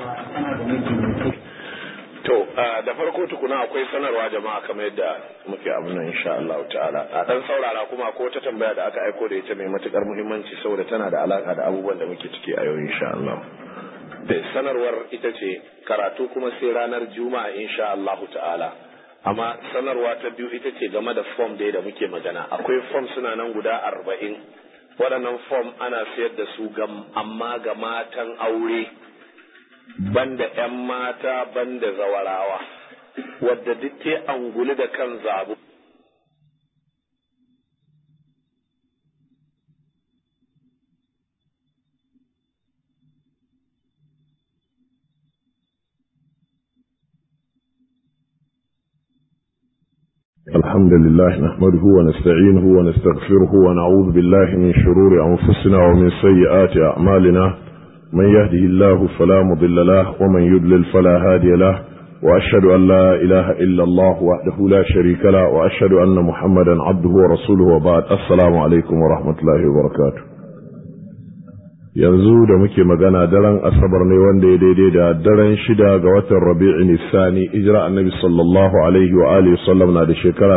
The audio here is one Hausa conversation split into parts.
To, da farko tukuna akwai sanarwa jama'a kamar yadda muke abin nan insha Allah ta'ala. A dan saurara kuma ko ta tambaya da aka aiko da ita mai matukar muhimmanci saboda tana da alaka da abubuwan da muke ciki a yau insha Allah. Da sanarwar ita ce karatu kuma sai ranar Juma'a insha Allah ta'ala. Amma sanarwa ta biyu ita ce game da form dai da muke magana. Akwai form suna nan guda arba'in. Waɗannan form ana sayar da su amma ga matan aure. banda ‘yan mata banda zawarawa, wadda duk ta anguli da kan zabu. الحمد لله نحمده ونستعينه ونستغفره ونعوذ بالله من شرور أنفسنا ومن سيئات أعمالنا من يهده الله فلا مضل له ومن يضلل فلا هادي له وأشهد أن لا إله إلا الله وحده لا شريك له وأشهد أن محمدا عبده ورسوله وبعد السلام عليكم ورحمة الله وبركاته yanzu da muke magana daren asabar ne wanda ya daidai da daren shida ga watan rabi'in nisani ijira annabi sallallahu alaihi wa alihi sallam na da shekara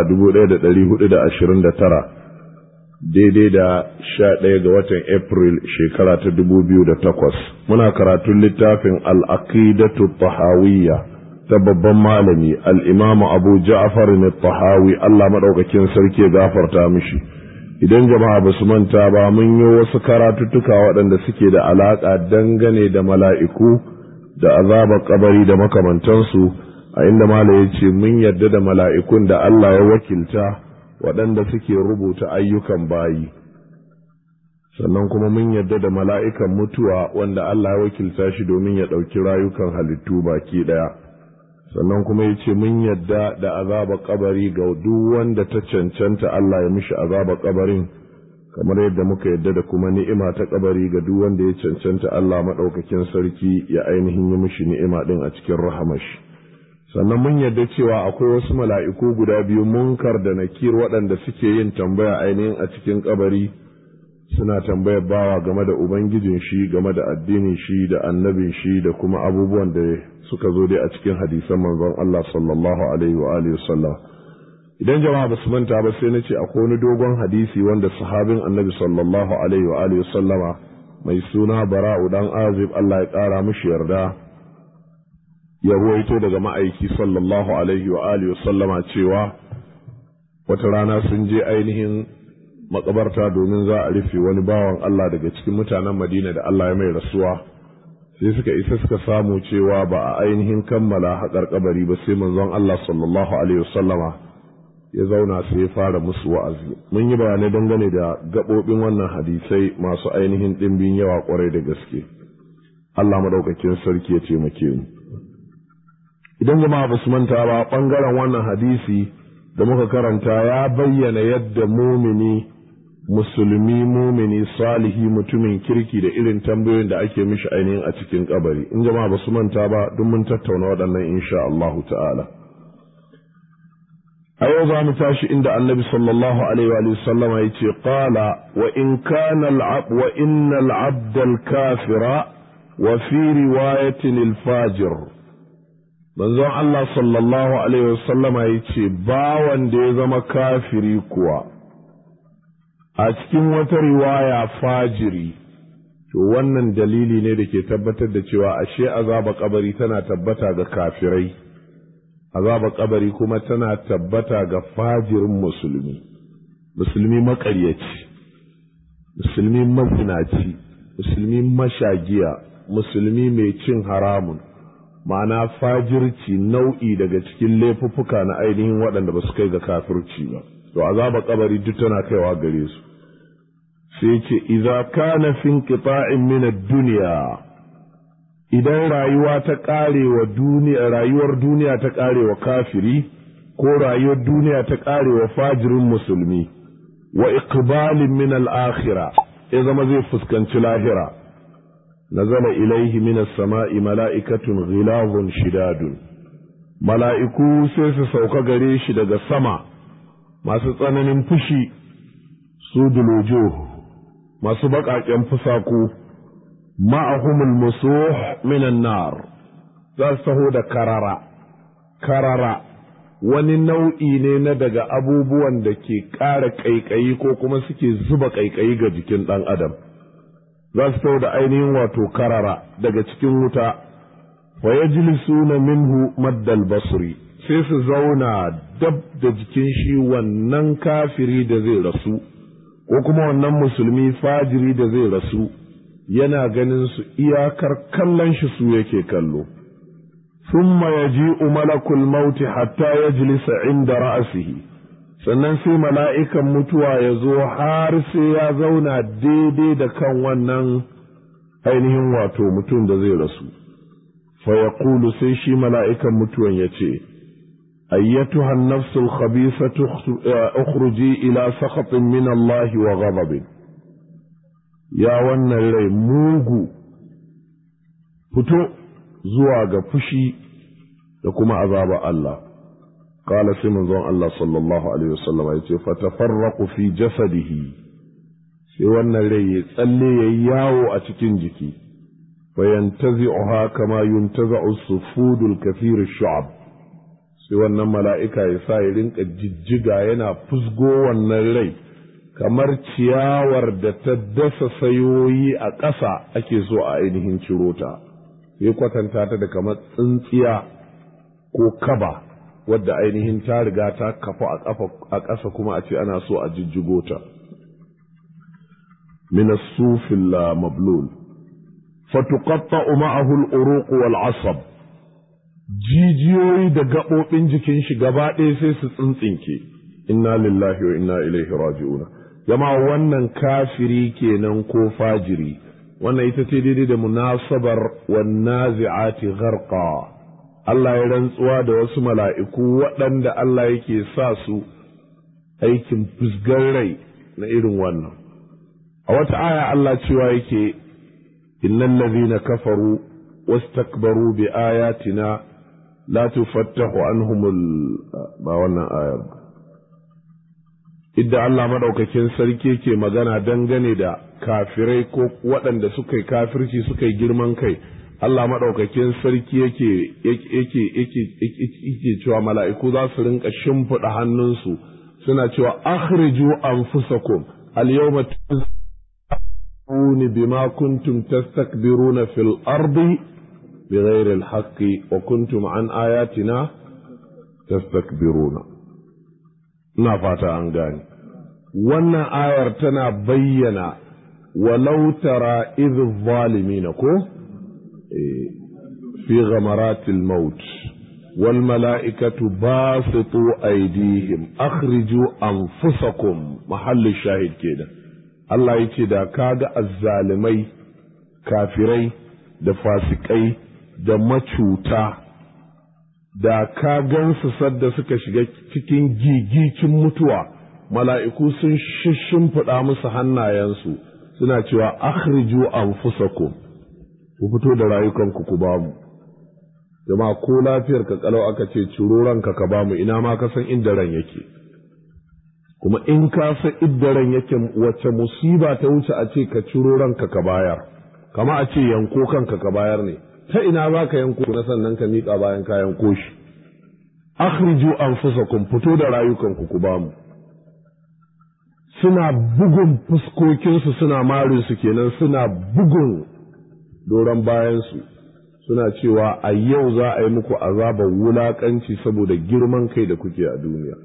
1429 daidai da sha ɗaya ga watan April shekara ta dubu biyu da takwas. Muna karatun littafin al'aqidatu tahawiyya ta babban malami al'imamu Abu Ja'far ne tahawi Allah maɗaukakin sarki ya gafarta mishi. Idan jama'a ba su manta ba mun yi wasu karatuttuka waɗanda suke da alaƙa dangane da mala'iku da azabar kabari da makamantansu a inda mala ya ce mun yarda da mala'ikun da Allah ya wakilta. waɗanda suke rubuta ayyukan bayi sannan kuma mun yarda da mala'ikan mutuwa wanda Allah ya wakilta shi domin ya ɗauki rayukan halittu baki ɗaya sannan kuma ya ce mun yarda da azaba kabari ga duk wanda ta cancanta Allah ya mishi azaba kabarin kamar yadda muka yarda da kuma ni'ima ta kabari ga duk wanda ya cancanta Allah maɗaukakin sarki ya ainihin yi mishi ni'ima ɗin a cikin rahamashi. sannan mun yarda cewa akwai wasu mala'iku guda biyu munkar da nakir waɗanda suke yin tambaya ainihin a cikin kabari suna tambayar bawa game da ubangijin shi game da addinin shi da annabin shi da kuma abubuwan da suka zo dai a cikin hadisan manzon Allah sallallahu alaihi wa alihi sallam idan jama'a ba su manta ba sai na ce akwai wani dogon hadisi wanda sahabin annabi sallallahu alaihi wa alihi sallama mai suna bara'u dan azib Allah ya ƙara mishi yarda ya ruwaito daga ma'aiki sallallahu alaihi wa alihi sallama cewa wata rana sun je ainihin makabarta domin za a rufe wani bawan Allah daga cikin mutanen Madina da Allah ya mai rasuwa sai suka isa suka samu cewa ba a ainihin kammala haƙar kabari ba sai manzon Allah sallallahu alaihi wasallama ya zauna sai ya fara musu wa'azi mun yi bayanai dangane da gaɓoɓin wannan hadisai masu ainihin ɗimbin yawa ƙwarai da gaske Allah madaukakin sarki ya taimake mu idan jama'a ba su manta ba ɓangaren wannan hadisi da muka karanta ya bayyana yadda mumini musulmi mumini salihi mutumin kirki da irin tambayoyin da ake mishi ainihin a cikin kabari in jama'a ba su manta ba duk mun tattauna waɗannan insha Allahu ta'ala a yau za mu tashi inda annabi sallallahu alaihi wa sallama ya ce qala wa in kana al wa inna al-abda al-kafira wa fi riwayatin al-fajir manzon Allah sallallahu Alaihi wasallama ya ce, Bawan da ya zama kafiri kuwa, a cikin wata riwaya fajiri, to wannan dalili ne da ke tabbatar da cewa ashe azaba kabari tana tabbata ga kafirai, azaba kabari kuma tana tabbata ga fajirin musulmi, musulmi maƙaryaci, musulmi mazinaci, musulmi mashagiya, musulmi mai cin haramun. ma'ana fajirci nau'i daga cikin laifuffuka na ainihin waɗanda ba su kai ga kafirci ba to azaba kabari duk tana kaiwa gare su sai ce idza kana fi inqita'in min ad-dunya idan rayuwa ta karewa duniya rayuwar duniya ta karewa kafiri ko rayuwar duniya ta karewa fajirin musulmi wa iqbalin min al-akhirah ya zama zai fuskanci lahira نزل إليه من السماء ملائكة غلاظ شداد mala'iku sai su sauka gare shi daga sama masu tsananin fushi su dulojo masu baƙaƙen fusaku ma'ahumul musuh minan nar za su taho da karara karara wani nau'i ne na daga abubuwan da ke ƙara ƙaiƙayi ko kuma suke zuba ƙaiƙayi ga jikin ɗan adam za su taho da ainihin wato karara daga cikin wuta wa yajlisuna minhu maddal basri sai su zauna dab da jikin shi wannan kafiri da zai rasu ko kuma wannan musulmi fajiri da zai rasu yana ganin su iyakar kallon shi su yake kallo thumma yaji'u malakul mauti hatta yajlisa inda ra'sihi sannan sai mala'ikan mutuwa ya zo har sai ya zauna daidai da kan wannan ainihin wato mutum da zai rasu fa yaqulu sai shi mala'ikan mutuwan ya ce أيتها النفس الخبيثة اخرجي إلى سخط من الله وغضب يا ون الري موغو فتو زواج فشي لكم عذاب الله قال سيمن زون الله صلى الله عليه وسلم يتي فتفرق في جسده sai wannan rai ya tsalle ya yawo a cikin jiki fayantazi'uha kama yuntaza'u sufudul kathir shu'ab sai wannan mala'ika ya sa ya rinka jijjiga yana fusgo wannan rai kamar ciyawar da ta dasa sayoyi a ƙasa ake so a ainihin ciro ta sai kwatanta ta da kamar tsintsiya ko kaba wadda ainihin ta riga ta kafa a ƙasa kuma a ce ana so a jijjigo ta min as-sufil mablul fatuqatta ma'ahu al-uruq wal 'asab jijiyoyi da gaɓoɓin jikin shi gaba ɗaya sai su tsintsinke inna lillahi wa inna ilaihi raji'un jama'a wannan kafiri kenan ko fajiri wannan ita ce daidai da munasabar wan nazi'ati gharqa Allah ya rantsuwa da wasu mala'iku waɗanda Allah yake sa su aikin fusgar rai na irin wannan a wata aya Allah cewa yake innal ladhina kafaru wastakbaru bi ayatina la tufattahu anhumul ba wannan ayar idda Allah madaukakin sarki ke magana dangane da kafirai ko waɗanda suka yi kafirci suka yi girman kai Allah madaukakin sarki yake yake yake yake cewa mala'iku za su rinka shimfiɗa hannunsu suna cewa akhriju anfusakum al-yawma تستكبرون بما كنتم تستكبرون في الأرض بغير الحق وكنتم عن آياتنا تستكبرون نفات أنغاني وانا آير تنا بينا ولو ترى إذ الظالمين كو في غمرات الموت والملائكة باسطوا أيديهم أخرجوا أنفسكم محل الشاهد كده Allah ya ce da ka ga azzalimai kafirai da fasikai da macuta da ka gansu sadda suka shiga cikin gigicin mutuwa mala'iku sun shimfiɗa musu hannayensu suna cewa akhriju anfusakum ku fito da rayukanku ku bamu jama'a ko lafiyar ka kalau aka ce ciro ranka ka bamu ina ma ka san inda ran yake kuma in ka san iddaran yake wacce musiba ta wuce a ce ka ciro ranka ka bayar kama a ce yanko kanka ka bayar ne ta ina za ka yanko na sannan ka miƙa bayan ka yanko shi akhriju anfusakum fito da rayukanku ku bamu suna bugun fuskokinsu suna marin su kenan suna bugun doron bayansu suna cewa a yau za a yi muku azabar wulaƙanci saboda girman kai da kuke a duniya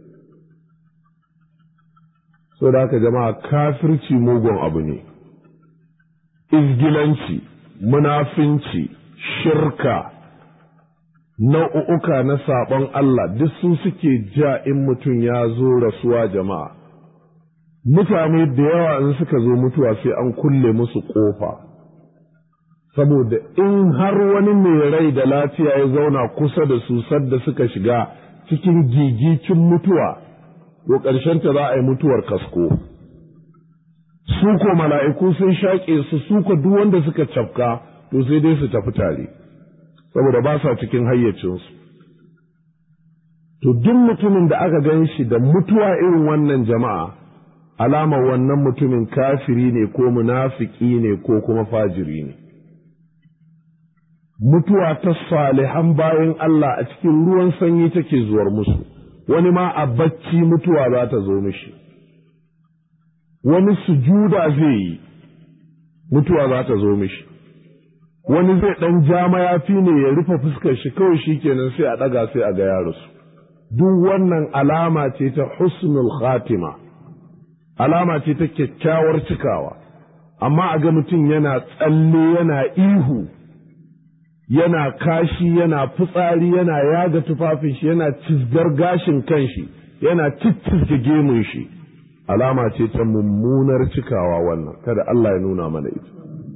so da haka jama'a kafirci mugun abu ne izgilanci munafinci shirka nau'uka na saɓon Allah duk su suke ja in mutum ya zo rasuwa jama'a mutane da yawa in suka zo mutuwa sai an kulle musu ƙofa saboda in har wani mai rai da lafiya ya zauna kusa da su sadda suka shiga cikin gigicin mutuwa to ta za a yi mutuwar kasko su ko mala'iku sun shaƙe su su ko duk wanda suka cafka to sai dai su tafi tare saboda ba sa cikin hayyacinsu to duk mutumin da aka gan shi da mutuwa irin wannan jama'a alama wannan mutumin kafiri ne ko munafiki ne ko kuma fajiri ne mutuwa ta salihan bayan Allah a cikin ruwan sanyi take zuwar musu wani ma a bacci mutuwa za ta zo mishi wani sujuda zai yi mutuwa za ta zo mishi wani zai ɗan ja mayafi ne ya rufe fuskar shi kawai shi kenan sai a ɗaga sai a ga yarusu duk wannan alama ce ta husnul khatima alama ce ta kyakkyawar cikawa amma a ga mutum yana tsalle yana ihu yana kashi yana fitsari yana yaga tufafin shi yana cizgar gashin kanshi yana ciccizge gemun shi alama ce ta mummunar cikawa wannan kada Allah ya nuna mana ita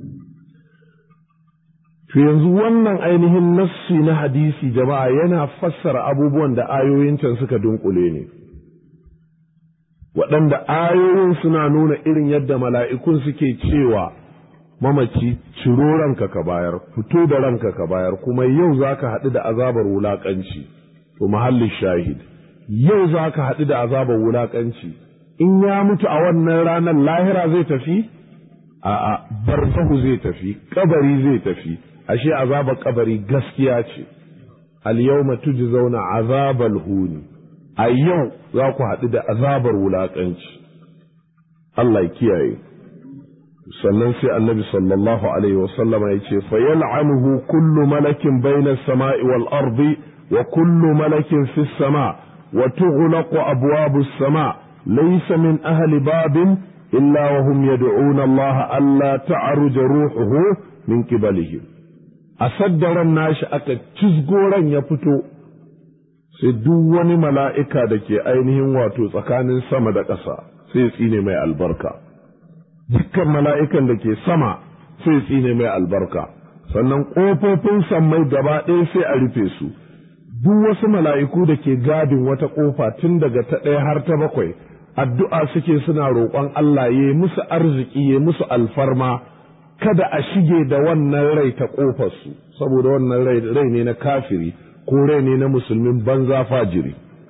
to yanzu wannan ainihin nassi na hadisi jama'a yana fassara abubuwan da ayoyin can suka dunkule ne waɗanda ayoyin suna nuna irin yadda mala'ikun suke cewa mamaci ciro ranka ka bayar fito da ranka ka bayar kuma yau za ka haɗu da azabar wulaƙanci to mahallin shahid yau za ka haɗu da azabar wulaƙanci in ya mutu a wannan ranar lahira zai tafi a'a barzahu zai tafi kabari zai tafi ashe azabar kabari gaskiya ce al yawma tujzauna azabal huni a yau za ku haɗu da azabar wulaƙanci Allah ya kiyaye sannan sai annabi sallallahu alaihi wasallama ya ce fa yal'anuhu kullu malakin bayna samai wal ardi wa kullu malakin fi sama wa tughlaqu abwabu sama laysa min ahli babin illa wa hum yad'una Allah alla ta'ruja ruhuhu min qibalihim a saddaran nashi aka cizgoran ya fito sai duk wani mala'ika da ke ainihin wato tsakanin sama da ƙasa sai tsine mai albarka dukkan mala'ikan da ke sama sai tsine mai albarka sannan ƙofofin sammai gaba ɗaya sai a rufe su duk wasu mala'iku da ke gadin wata ƙofa tun daga ta ɗaya har ta bakwai addu'a suke suna roƙon Allah ya musu arziki ya musu alfarma kada a shige da wannan rai ta ƙofarsu saboda wannan rai ne na kafiri ko rai ne na musulmin banza fajiri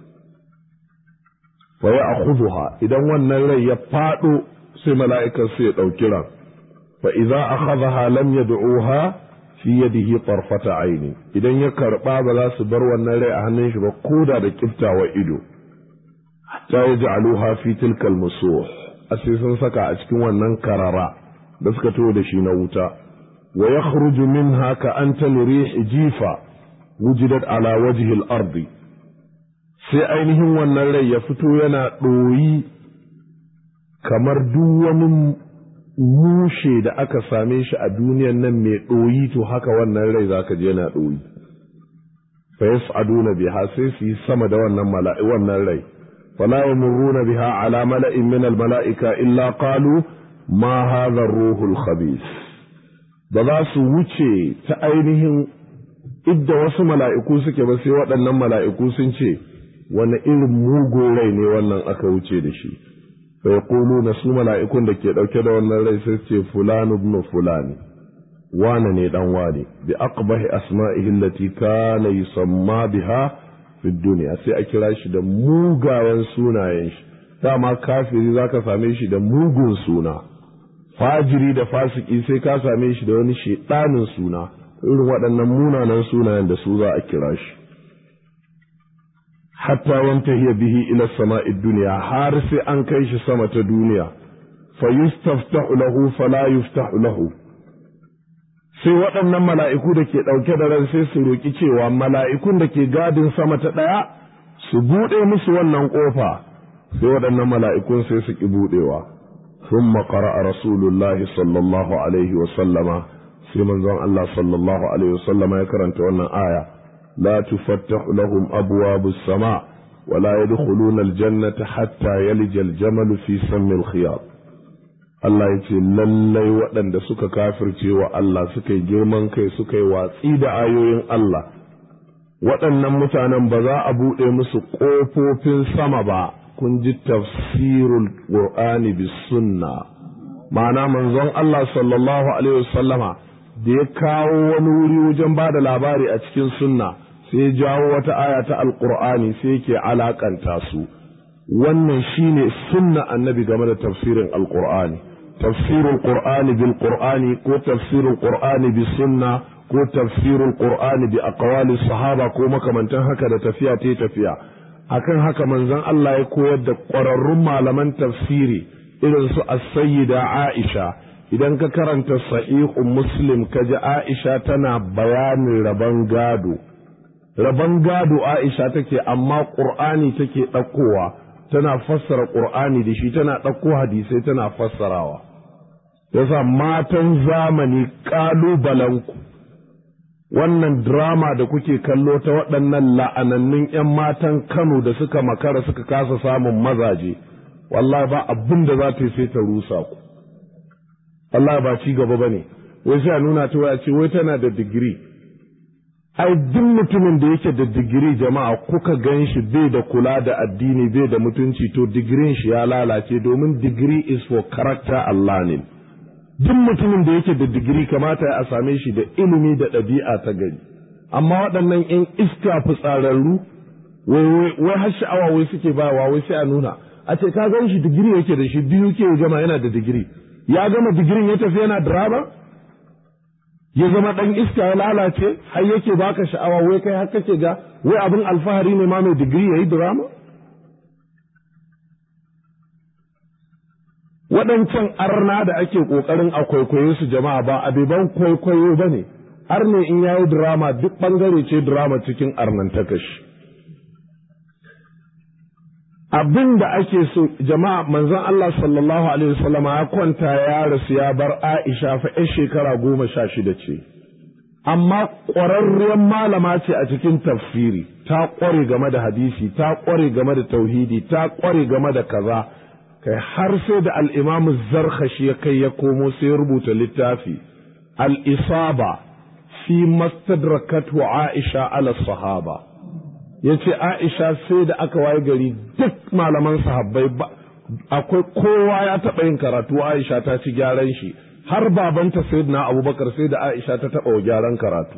fa ya akhudha idan wannan rai ya faɗo sai mala'ikan sai ya ɗauki ran fa idza akhadha lam yad'uha fi yadihi tarfata aini idan ya karba ba za su bar wannan rai a hannun shi ba koda da kiftawa ido hatta yaj'aluha fi tilka al-musuh sai sun saka a cikin wannan karara da suka to da shi na wuta wa yakhruju minha ka anta lirih jifa wujidat ala wajhi al-ardi sai ainihin wannan rai ya fito yana ɗoyi kamar duk wani mushe da aka same shi a duniyan nan mai ɗoyi to haka wannan rai zaka je yana ɗoyi fa yas'aduna biha sai su yi sama da wannan mala'i wannan rai fala yamurruna biha ala mala'in min al-mala'ika illa qalu ma hadha ar-ruhul khabith ba za su wuce ta ainihin idda wasu mala'iku suke ba sai waɗannan mala'iku sun ce wani irin mugun rai ne wannan aka wuce da shi fa yaquluna su mala'ikun da ke ɗauke da wannan rai sai ce fulan ibn fulani wane ne dan wane bi aqbahi asma'ihi allati kana yusamma biha fi dunya sai a kira shi da mugayen sunayen shi dama kafiri zaka same shi da mugun suna fajiri da fasiki sai ka same shi da wani shedanin suna irin waɗannan munanan sunayen da su za a kira shi hatta yantahiya bihi ila sama'i duniya har sai an kai shi sama ta duniya fa yustaftahu lahu fala yuftahu lahu sai waɗannan mala'iku da ke ɗauke da ran sai su roƙi cewa mala'ikun da ke gadin sama ta ɗaya su buɗe musu wannan ƙofa sai waɗannan mala'ikun sai su ƙi buɗewa ثم قرأ رسول الله صلى الله عليه وسلم sai manzon Allah sallallahu alaihi wasallam ya karanta wannan aya la tufattahu lahum abwabus sama wa la yadkhuluna aljannata hatta yalija aljamal fi sammil khiyat Allah ya ce lallai waɗanda suka kafirce wa Allah suka yi girman kai suka yi watsi da ayoyin Allah waɗannan mutanen ba za a buɗe musu ƙofofin sama ba kun ji tafsirul qur'ani bis sunna ma'ana manzon Allah sallallahu alaihi wasallama da ya kawo wani wuri wajen ba da labari a cikin sunna sai ya jawo wata aya ta alkur'ani sai yake alakanta su wannan shine sunna annabi game da tafsirin alkur'ani tafsirul qur'ani bil qur'ani ko tafsirul qur'ani bis sunna ko tafsirul qur'ani bi aqwali sahaba ko makamantan haka da tafiya ta tafiya akan haka manzon Allah ya koyar da ƙwararrun malaman tafsiri irin su as-sayyida Aisha idan ka karanta sahihu muslim ka ji Aisha tana bayanin rabon gado rabon gado Aisha take amma Qur'ani take ɗaukowa tana fassara Qur'ani da shi tana ɗauko hadisai tana fassarawa yasa matan zamani ƙalubalenku wannan drama da kuke kallo ta waɗannan la'anannun 'yan matan Kano da suka makara suka kasa samun mazaje wallahi ba abin da za ta yi sai ta rusa ku wallahi ba ci gaba ba ne wai sai a nuna ta waya ce wai tana da digiri ai duk mutumin da yake da digiri jama'a kuka gan shi bai da kula da addini bai da mutunci to digirin shi ya lalace domin digiri is for character Allah ne duk mutumin da yake da digiri kamata a same shi da ilimi da ɗabi'a ta gari amma waɗannan 'yan iska fitsararru wai har sha'awa wai suke bawa wai sai a nuna a ce ka gan shi digiri yake da shi biyu ke gama yana da digiri ya gama digirin ya tafi yana drama ya zama ɗan iska ya lalace har yake baka sha'awa wai kai har kake ga wai abin alfahari ne ma mai digiri ya yi drama waɗancan arna da ake ƙoƙarin a kwaikwayo su jama'a ba abeban kwaikwayo ba ne har ne in yayi drama duk ɓangare ce drama cikin arnantakashi abin da ake so jama'a manzon Allah sallallahu alaihi wasallama ya kwanta ya rasu ya bar Aisha fa ƴar shekara goma sha shida ce amma ƙwararriyar malama ce a cikin tafsiri ta ƙware game da hadisi ta ƙware game da tauhidi ta ƙware game da kaza kai har sai da al'imamu zarkashi ya kai ya komo sai ya rubuta littafi al'isaba fi mastadrakatu Aisha ala sahaba ya ce Aisha sai da aka waye gari duk malaman sahabbai ba akwai kowa ya taɓa yin karatu Aisha ta ci gyaran shi har babanta sayyidina Abubakar sai da Aisha ta taɓa wa gyaran karatu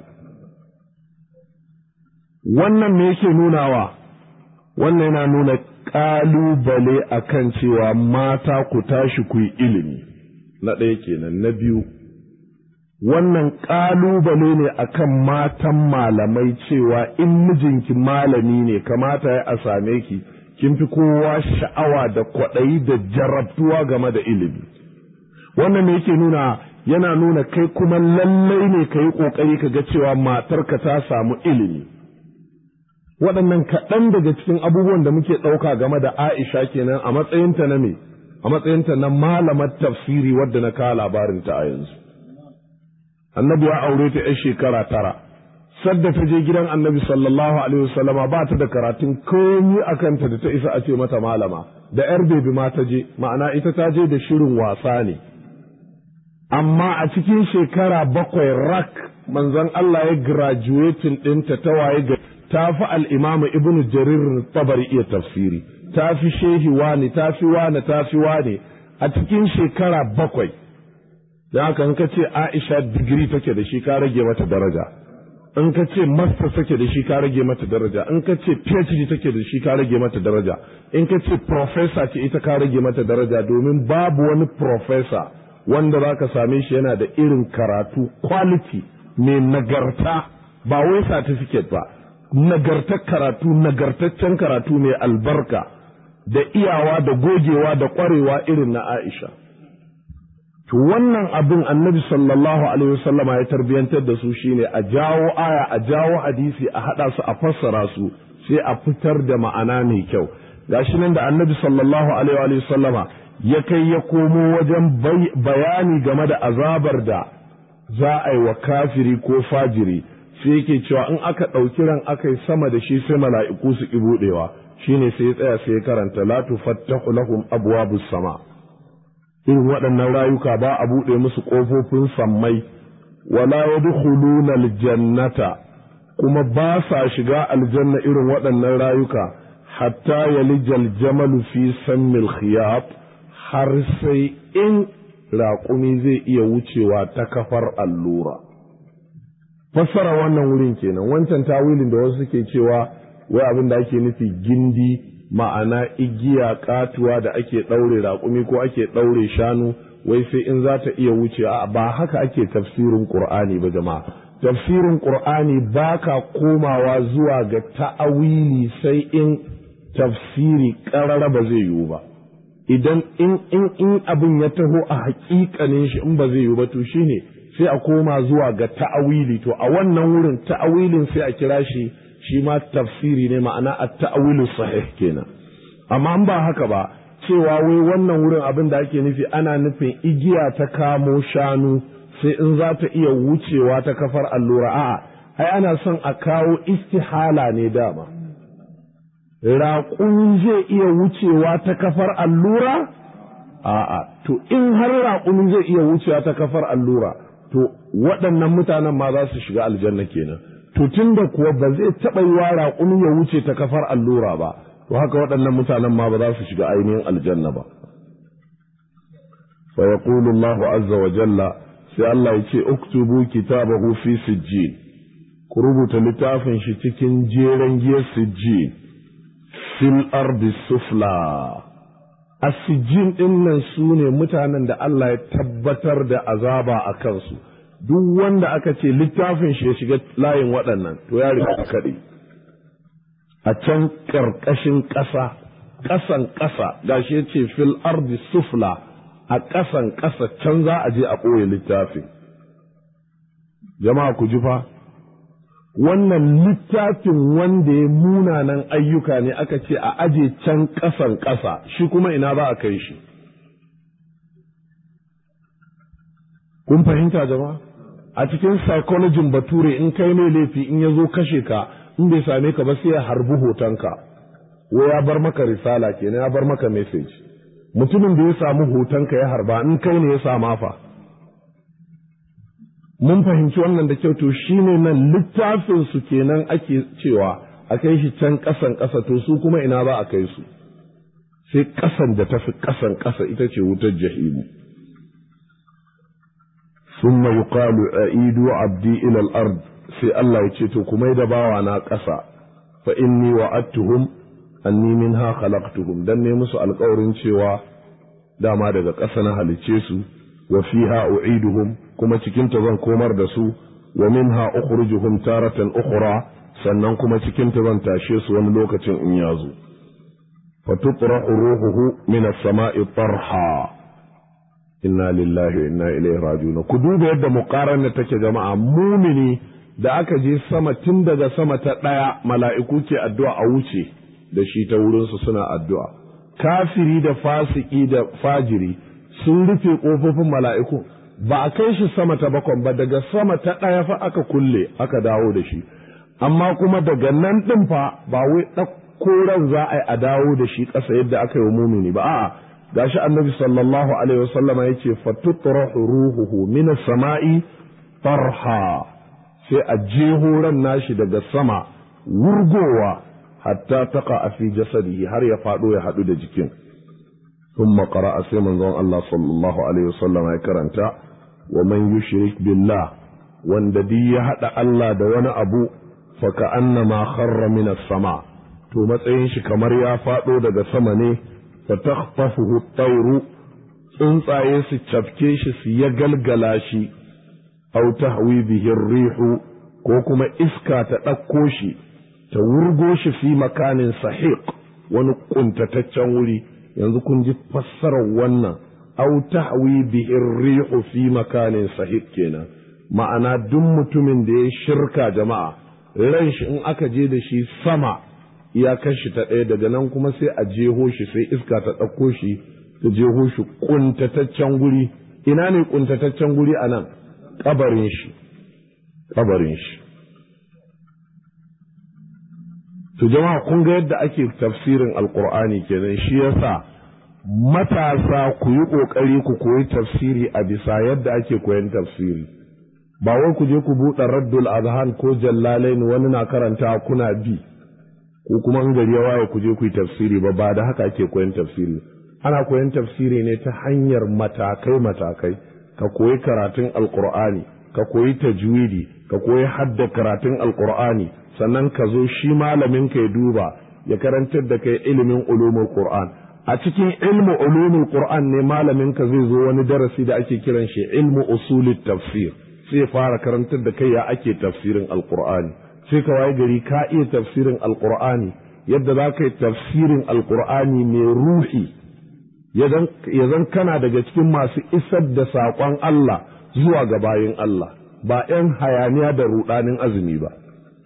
wannan me yake nunawa wannan yana nuna ƙalubale akan cewa mata ku tashi ku yi ilimi na ɗaya kenan na biyu wannan ƙalubale ne akan matan malamai cewa in mijinki malami ne kamata ya a same ki kin fi kowa sha'awa da kwaɗayi da jarabtuwa game da ilimi wannan ne yake nuna yana nuna kai kuma lallai ne ka yi ƙoƙari ka ga cewa matarka ta samu ilimi waɗannan kaɗan daga cikin abubuwan da muke ɗauka game da aisha kenan a matsayinta na me a matsayinta na malamar tafsiri wadda na kawo labarinta a yanzu annabi ya aure ta 'yan shekara tara sadda ta je gidan annabi sallallahu alaihi wasallama ba ta da karatun komi a kanta da ta isa a ce mata malama da yar bebi ma ta je ma'ana ita ta je da shirin wasa ne amma a cikin shekara bakwai rak manzon Allah ya graduating ɗinta ta waye ga ta fi al'imamu ibnu jarir tabari iya tafsiri ta fi shehi wani ta fi wani ta fi wani a cikin shekara bakwai da haka in ka ce Aisha digiri take da shi ka rage mata daraja in ka ce master take da shi ka rage mata daraja in ka ce PhD take da shi ka rage mata daraja in ka ce professor ce ita ka rage mata daraja domin babu wani professor wanda za ka same shi yana da irin karatu quality mai nagarta ba wai certificate ba nagartar karatu nagartaccen karatu mai albarka da iyawa da gogewa da kwarewa irin na Aisha. To wannan abin annabi sallallahu Alaihi wasallama ya tarbiyantar da su shine a jawo aya a jawo hadisi a haɗa su a fassara su sai a fitar da ma'ana mai kyau. Gashi nan da annabi sallallahu Alaihi wasallama ya kai ya komo wajen bayani game da azabar da za a yi wa kafiri ko fajiri sai yake cewa in aka ɗauki ran aka yi sama da shi sai mala'iku su ƙi buɗewa shine sai ya tsaya sai ya karanta la tufattahu lahum abwabus sama' irin waɗannan rayuka ba a buɗe musu ƙofofin sammai wala yadkhuluna aljannata kuma ba sa shiga aljanna irin waɗannan rayuka hatta yalijal jamalu fi sammil khiyat har sai in raƙumi zai iya wucewa ta kafar allura fassara wannan wurin kenan wancan tawilin da wasu suke cewa wai abin da ake nufi gindi ma'ana igiya katuwa da ake ɗaure raƙumi ko ake ɗaure shanu wai sai in za ta iya wuce ba haka ake tafsirin ƙur'ani ba jama'a tafsirin qur'ani baka komawa zuwa ga ta'awili sai in tafsiri ƙarara ba zai yiwu ba idan in in in abin ya taho a haƙiƙanin shi in ba zai yiwu ba to shine sai a koma zuwa ga ta'awili to a wannan wurin ta'awilin sai a kira shi shi ma tafsiri ne ma'ana a ta'awilu sahih kenan amma in ba haka ba cewa wai wannan wurin abin da ake nufi ana nufin igiya ta kamo shanu sai in za ta iya wucewa ta kafar allura a'a ai ana son a kawo istihala ne dama raƙumi zai iya wucewa ta kafar allura a'a to in har raƙumi zai iya wucewa ta kafar allura to waɗannan mutanen ma za su shiga aljanna kenan to tun da kuwa ba zai taɓa yi wa raƙumi ya wuce ta kafar allura ba to haka waɗannan mutanen ma ba za su shiga ainihin aljanna ba fa yaqulu Allahu azza wa jalla sai Allah ya ce uktubu kitabahu fi sijjin ku rubuta littafin shi cikin jeren giyar sijjin fil ardi sufla asijin ɗin nan su ne mutanen da Allah ya tabbatar da azaba a kansu duk wanda aka ce littafin shi ya shiga layin waɗannan to ya riga kaɗe a can ƙarƙashin ƙasa ƙasan ƙasa gashi ya ce fil ardi sufla a ƙasan ƙasa can za a je a ɓoye littafin jama'a ku ji fa wannan littafin wanda ya munanan ayyuka ne aka ce a aje can ƙasan ƙasa shi kuma ina za a kai shi kun fahimta jama'a a cikin psychologin bature in kai mai laifi in ya zo kashe ka in bai same ka ba sai ya harbi hotonka ko ya bar maka risala kenan ya bar maka message mutumin da ya samu hotonka ya harba in kai ne ya sama fa mun fahimci wannan da kyau to shine nan littafin su kenan ake cewa a kai shi can ƙasan ƙasa to su kuma ina za a kai su sai ƙasan da tafi ƙasan ƙasa ita ce wutar jahimu ثم يقال أعيدوا عبدي إلى الأرض sai Allah ya ce to kuma da bawa na ƙasa fa inni wa'adtuhum anni minha khalaqtuhum dan ne musu alƙawarin cewa dama daga ƙasa na halicce su wa fiha u'iduhum kuma cikin ta zan komar da su wa minha ukhrijuhum taratan ukhra sannan kuma cikin ta zan tashe su wani lokacin in ya zo fa tutrahu ruhuhu min as-sama'i tarha inna lillahi wa inna ilaihi raji'un ku duba yadda muqarana take jama'a mumini da aka je sama tun daga sama ta ɗaya mala'iku ke addu'a a wuce da shi ta wurinsu suna addu'a kafiri da fasiki da fajiri sun rufe ƙofofin mala'iku ba a kai shi sama ta bakon ba daga sama ta ɗaya fa aka kulle aka dawo da shi amma kuma daga nan ɗin fa ba wai ɗauko ran za a yi a dawo da shi ƙasa yadda aka yi wa mumini ba a'a gashi annabi sallallahu alaihi wasallama yace fatutrahu ruhuhu min samai tarha sai a jeho ran nashi daga sama wurgowa hatta taka a fi jasadihi har ya faɗo ya haɗu da jikin ثم قرأ سيما زون الله صلى الله عليه وسلم يكرنتا ومن يشرك بالله وانددي هدى الله دون أبو فكأنما خر من السماء to matsayin shi kamar ya faɗo daga sama ne fa takhtafuhu at-tayru tsuntsaye su cafke shi su ya galgala shi aw tahwi bihi rihu ko kuma iska ta ɗauko shi ta wurgo shi fi makanin sahiq wani kuntataccen wuri yanzu kun ji fassarar wannan aw tahwi bihi rihu fi makanin sahiq kenan ma'ana duk mutumin da ya shirka jama'a ran shi in aka je da shi sama iyakar shi ta ɗaya daga nan kuma sai a jeho shi sai iska ta ɗauko shi ta jeho shi kuntataccen guri ina ne kuntataccen guri a nan kabarin shi kabarin shi to jama'a kun ga yadda ake tafsirin alkur'ani kenan shi yasa matasa ku yi kokari ku koyi tafsiri a bisa yadda ake koyan tafsiri ba wai ku je ku buɗe raddul azhan ko jallalain wani na karanta kuna bi ko kuma in gari ya waye ku je ku yi tafsiri ba ba da haka ake koyan tafsiri ana koyan tafsiri ne ta hanyar matakai matakai ka koyi karatun alkur'ani ka koyi tajwidi ka koyi hadda karatun alkur'ani sannan ka zo shi malamin ka ya duba ya karantar da kai ilimin ulumul qur'an a cikin ilmu ulumul qur'an ne malamin ka zai zo wani darasi da ake kiran shi ilmu usulit tafsir sai ya fara karantar da kai ya ake tafsirin alqur'ani sai ka waye gari ka iya tafsirin alqur'ani yadda za ka yi tafsirin alqur'ani mai ruhi ya zan kana daga cikin masu isar da saƙon Allah zuwa ga bayin Allah ba ‘yan hayaniya da ruɗanin azumi ba.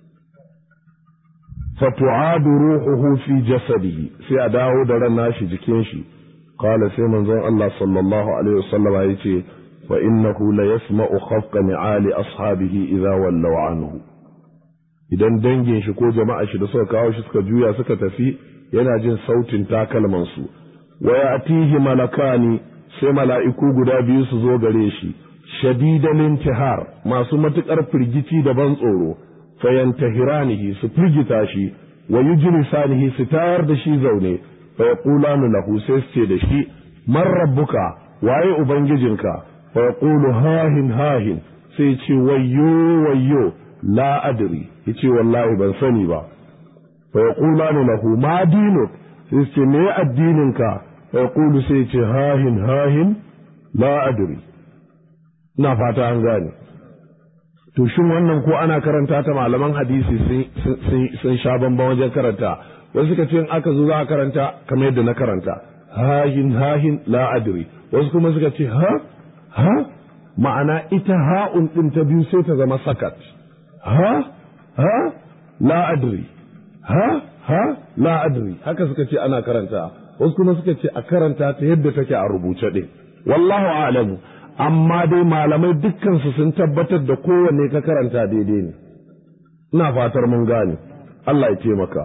fatu'adu ruhuhu fi jasadihi sai a dawo da ran nashi jikin shi qala sai manzon Allah sallallahu alaihi wasallam ya ce fa innahu la yasma'u khafqa ni'ali ashabihi idza wallaw anhu idan dangin shi ko jama'a shi da suka kawo shi suka juya suka tafi yana jin sautin takalman su wa ya'tihi malakani sai mala'iku guda biyu su zo gare shi shadidan intihar masu matukar firgici da ban tsoro fayantahiranihi su firgita shi wa yujlisanihi su tayar da shi zaune fa yaqulanu lahu sai su ce da shi man rabbuka waye ubangijinka fa yaqulu hahin hahin sai ce wayyo wayyo la adri yace wallahi ban sani ba fa yaqulanu lahu ma dinuk sai su ce me addininka fa yaqulu sai ce hahin hahin la adri ina fata an gane to shin wannan ko ana karanta ta malaman hadisi sun sha bamban wajen karanta wasu suka ce in aka zo za a karanta kamar yadda na karanta hahin hahin la adri wasu kuma suka ce ha ha ma'ana ita ha'un din ta biyu sai ta zama sakat ha ha la adri ha ha la adri haka suka ce ana karanta wasu kuma suka ce a karanta ta yadda take a rubuce din wallahu a'lamu amma dai malamai dukkansu sun tabbatar da kowanne ka karanta daidai ne ina fatar mun gane Allah ya taimaka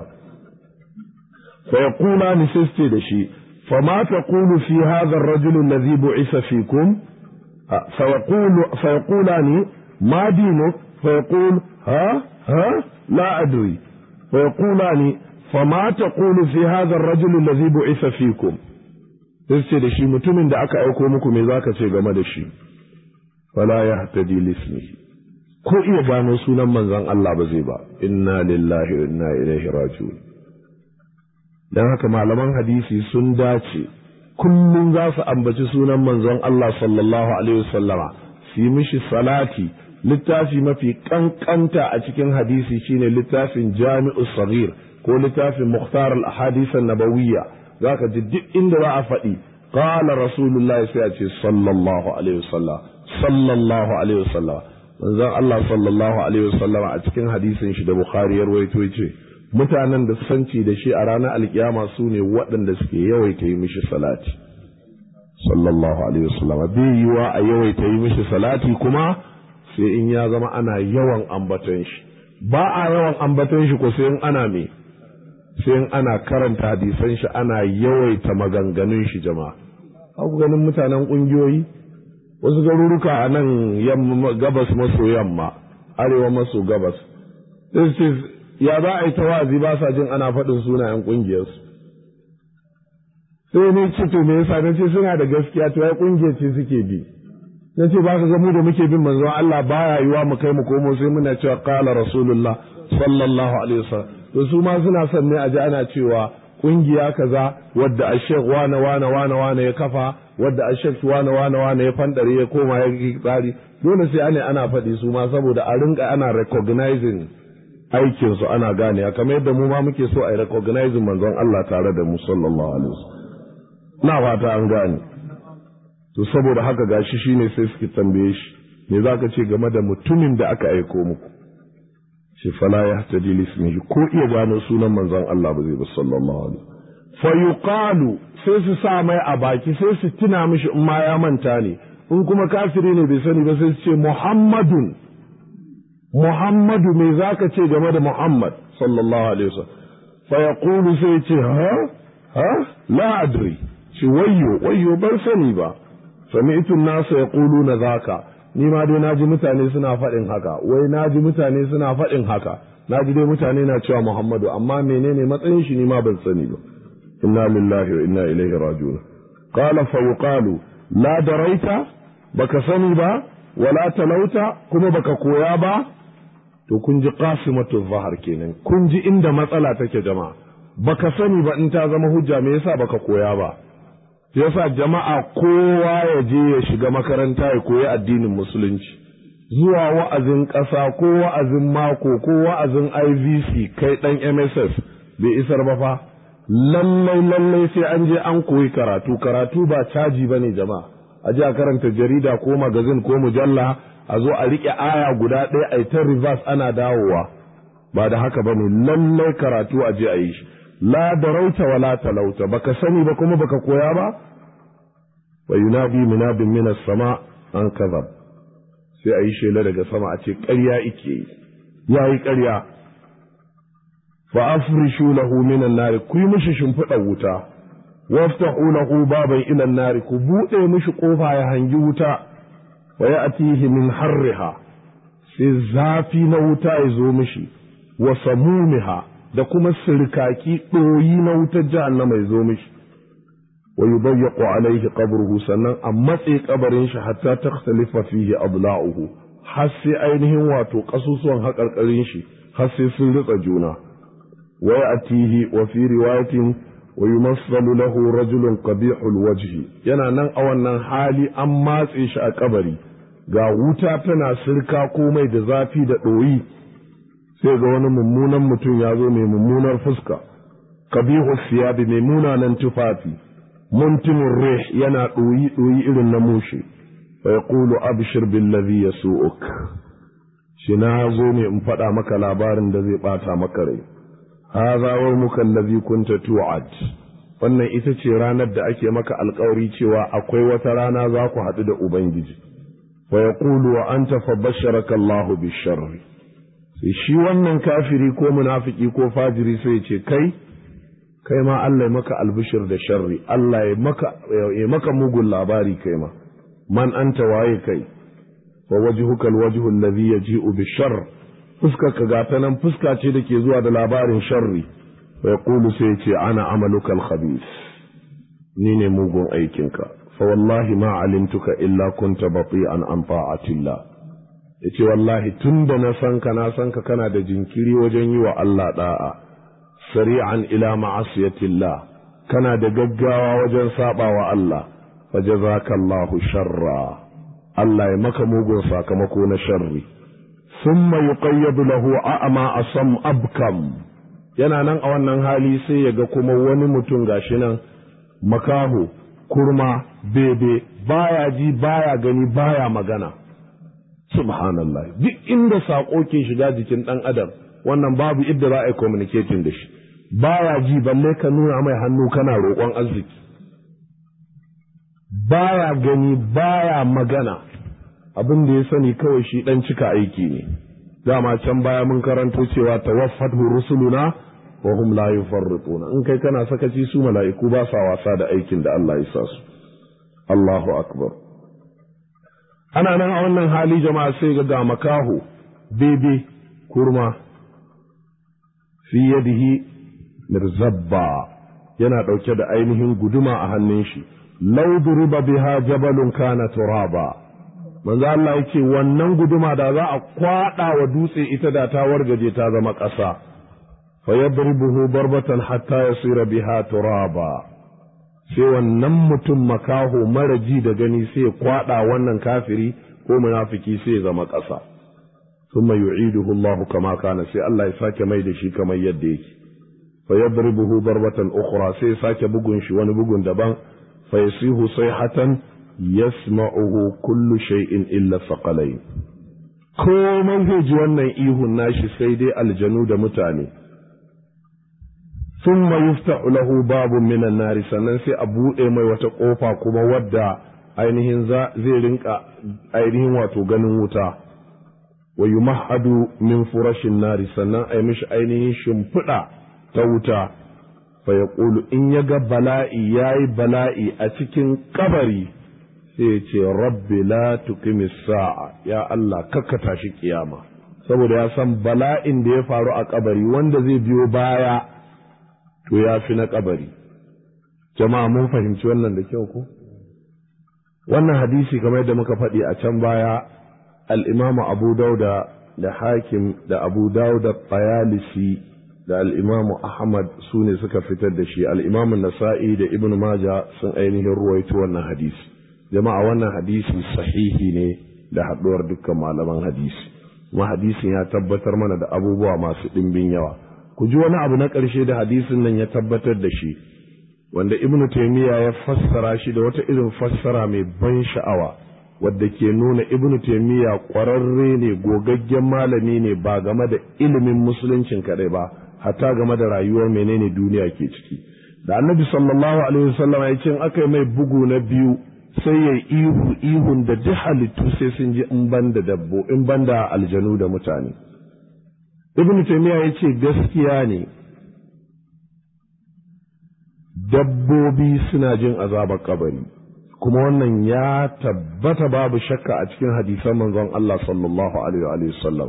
fa yaqula ni sai da shi fa ma taqulu fi hadha ar-rajul alladhi bu'isa fikum fa yaqulu fa yaqulani ma dinuk fa yaqul ha ha la adri fa yaqulani fa ma taqulu fi hadha ar-rajul alladhi bu'isa fikum sai ce da shi mutumin da aka aiko muku me zaka ce game da shi fala yahtadi lismihi ko iya gano sunan manzon Allah ba zai ba inna lillahi wa inna ilaihi raji'un dan haka malaman hadisi sun dace kullum za su ambaci sunan manzon Allah sallallahu alaihi wasallama su yi mishi salati littafi mafi kankanta a cikin hadisi shine littafin jami'u saghir ko littafin mukhtar al-ahadith an-nabawiyya zaka ji duk inda za a faɗi qala rasulullahi sai a ce sallallahu alaihi wasallam sallallahu alaihi wasallam manzon Allah sallallahu alaihi wasallam a cikin hadisin shi da Bukhari ya rawaito yace mutanen da sanci da shi a ranar alkiyama su ne waɗanda suke yawaita yi mishi salati sallallahu alaihi wasallam bai yiwa a yawaita yi mishi salati kuma sai in ya zama ana yawan ambaton shi ba a yawan ambaton shi ko sai in ana me sai in ana karanta hadisan shi ana yawaita maganganun shi jama'a ku ganin mutanen ƙungiyoyi wasu garuruka a nan gabas maso yamma arewa maso gabas ya za a yi ta wa'azi ba sa jin ana faɗin sunayen ƙungiyarsu sai ne ce to me yasa na ce suna da gaskiya to ya ƙungiyar ce suke bi na ce ba ka ga mu da muke bin manzon Allah baya yiwa mu kai mu komo sai muna cewa qala rasulullah sallallahu alaihi wasallam to su ma suna son ne a ji ana cewa kungiya kaza wadda ashek wane wane wane wane ya kafa wadda ashek wane wane wane ya fandare ya koma ya yi tsari dole sai ana ana faɗi su ma saboda a rinka ana recognizing aikin su ana gane kamar yadda mu ma muke so a yi recognizing manzon Allah tare da mu sallallahu alaihi wasallam na fata an gane to saboda haka gashi shine sai suke tambaye shi me zaka ce game da mutumin da aka aiko muku shi fala ya tadi lismihi ko iya gano sunan manzon Allah ba zai ba sallallahu alaihi fa yuqalu sai su sa mai a baki sai su tuna mishi in ma ya manta ne in kuma kafiri ne bai sani ba sai su ce muhammadun muhammadu me zaka ce game da muhammad sallallahu alaihi wasallam fa yaqulu sai ce ha ha la adri shi wayyo wayyo ban sani ba sami'tu an-nasa yaquluna zaka ni ma dai naji mutane suna faɗin haka wai naji mutane suna faɗin haka naji dai mutane na cewa Muhammadu amma menene matsayin shi ni ma ban sani ba inna lillahi wa inna ilaihi raji'un qala fa yuqalu la daraita baka sani ba wala talauta kuma baka koya ba to kun ji qasimatu zahar kenan kun ji inda matsala take jama'a baka sani ba in ta zama hujja me yasa baka koya ba yasa jama'a kowa ya je ya shiga makaranta ya koyi addinin musulunci zuwa wa'azin ƙasa ko wa'azin mako ko wa'azin ivc kai ɗan mss bai isar ba fa lallai lallai sai an je an koyi karatu karatu ba caji ba ne jama'a a je a karanta jarida ko magazin ko mujalla a zo a riƙe aya guda ɗaya a ta reverse ana dawowa ba da haka ba ne lallai karatu a je a yi shi la darauta wa la talauta baka sani ba kuma baka koya ba wa yunadi munadin min sama an kazab sai a yi shela daga sama a ce ƙarya ike yi ya yi ƙarya fa afrishu lahu minan nari ku yi mishi shimfiɗa wuta waftahu lahu baban ilan nari ku buɗe mishi ƙofa ya hangi wuta wa ya'tihi min harriha sai zafi na wuta ya zo mishi wa samumiha da kuma sirkaki ɗoyi na wutar jahannama ya zo mishi wa yudayyaqu alaihi qabruhu sannan a matse kabarin shi hatta takhtalifa fihi adla'uhu har sai ainihin wato kasusuwan haƙarƙarin shi har sai sun ritsa juna wa ya'tihi wa fi riwayatin wa yumassalu lahu rajulun qabihul wajhi yana nan a wannan hali an matse shi a kabari ga wuta tana sirka komai da zafi da ɗoyi sai ga wani mummunan mutum ya zo mai mummunar fuska kabihu siyabi mai munanan tufafi muntimin rih yana ɗoyi ɗoyi irin na mushe fa yaqulu abshir billazi yasu'uk shi na zo ne in faɗa maka labarin da zai ɓata maka rai hadha wa muka allazi kunta tu'ad wannan ita ce ranar da ake maka alkawari cewa akwai wata rana za ku haɗu da ubangiji fa yaqulu wa anta fa basharaka Allahu bisharri sai shi wannan kafiri ko munafiki ko fajiri sai ce kai kai ma Allah ya maka albishir da sharri Allah ya maka ya maka mugun labari kai ma man anta waye kai wa wajhuka alwajhu alladhi yaji'u bisharr fuskar ka gata nan fuska ce da ke zuwa da labarin sharri wa yaqulu sai ce ana amaluka alkhabith ni ne mugun aikinka fa wallahi ma alimtuka illa kunta bati'an an ta'atillah ya ce wallahi tun da na san ka na san ka kana da jinkiri wajen yi wa Allah da'a sari'an ila ma'asiyatillah kana da gaggawa wajen saba wa Allah fa jazakallahu sharra Allah ya maka mugun sakamako na sharri thumma yuqayyadu lahu a'ma asam abkam yana nan a wannan hali sai ya ga kuma wani mutum gashi nan makaho kurma bebe baya ji baya gani baya magana subhanallah duk inda saƙo ke shiga jikin ɗan adam wannan babu idda za a yi communicating da shi baya ji balle ka nuna mai hannu kana roƙon arziki baya gani baya magana abin da ya sani kawai shi ɗan cika aiki ne dama can baya mun karanto cewa tawaffatu rusuluna wa hum la yufarrituna in kai kana sakaci su mala'iku ba sa wasa da aikin da Allah ya sa su Allahu akbar ana nan a wannan hali jama'a sai ga ga makaho bebe kurma fi yadihi mirzabba yana ɗauke da ainihin guduma a hannun shi law duriba biha jabalun kana turaba manzo Allah yake wannan guduma da za a kwada wa dutse ita da ta wargaje ta zama ƙasa fa yadribuhu barbatan hatta yasira biha turaba sai wannan mutum makaho mara ji da gani sai kwada wannan kafiri ko munafiki sai zama ƙasa thumma yu'iduhu Allahu kama kana sai Allah ya sake mai da shi kamar yadda yake fa yadribuhu darbatan ukhra sai sake bugun shi wani bugun daban fa yasihu sayhatan yasma'uhu kullu shay'in illa thaqalain komai zai ji wannan ihun nashi sai dai aljanu da mutane ثم يفتح له باب من النار sannan sai a buɗe mai wata ƙofa kuma wadda ainihin zai rinka ainihin wato ganin wuta wa yumahadu min furashin nari sannan a yi mishi ainihin shimfiɗa ta wuta fa ya in ya ga bala'i ya yi bala'i a cikin kabari sai ya ce rabbi la tuqimis sa'a ya Allah kakka tashi kiyama saboda ya san bala'in da ya faru a kabari wanda zai biyo baya to ya fi na kabari jama'a mun fahimci wannan da kyau ko wannan hadisi kamar yadda muka faɗi a can baya al'imamu abu dauda da hakim da abu dauda bayalisi da al'imamu ahmad su ne suka fitar da shi al'imamu nasa'i da ibn maja sun ainihin ruwaito wannan hadisi jama'a wannan hadisi sahihi ne da haɗuwar dukkan malaman hadisi kuma hadisin ya tabbatar mana da abubuwa masu ɗimbin yawa ku ji wani abu na ƙarshe da hadisin nan ya tabbatar da shi wanda ibn taymiya ya fassara shi da wata irin fassara mai ban sha'awa wadda ke nuna ibn taymiya ƙwararre ne gogaggen malami ne ba game da ilimin musuluncin kaɗai ba hatta game da rayuwar menene duniya ke ciki da annabi sallallahu alaihi wasallam ya ce in aka yi mai bugu na biyu sai ya ihu ihun da duk halittu sai sun ji in ban da dabbo in ban da aljanu da mutane ibn taymiya ya ce gaskiya ne dabbobi suna jin azabar kabari kuma wannan ya tabbata babu shakka a cikin hadisan manzon Allah sallallahu alaihi wasallam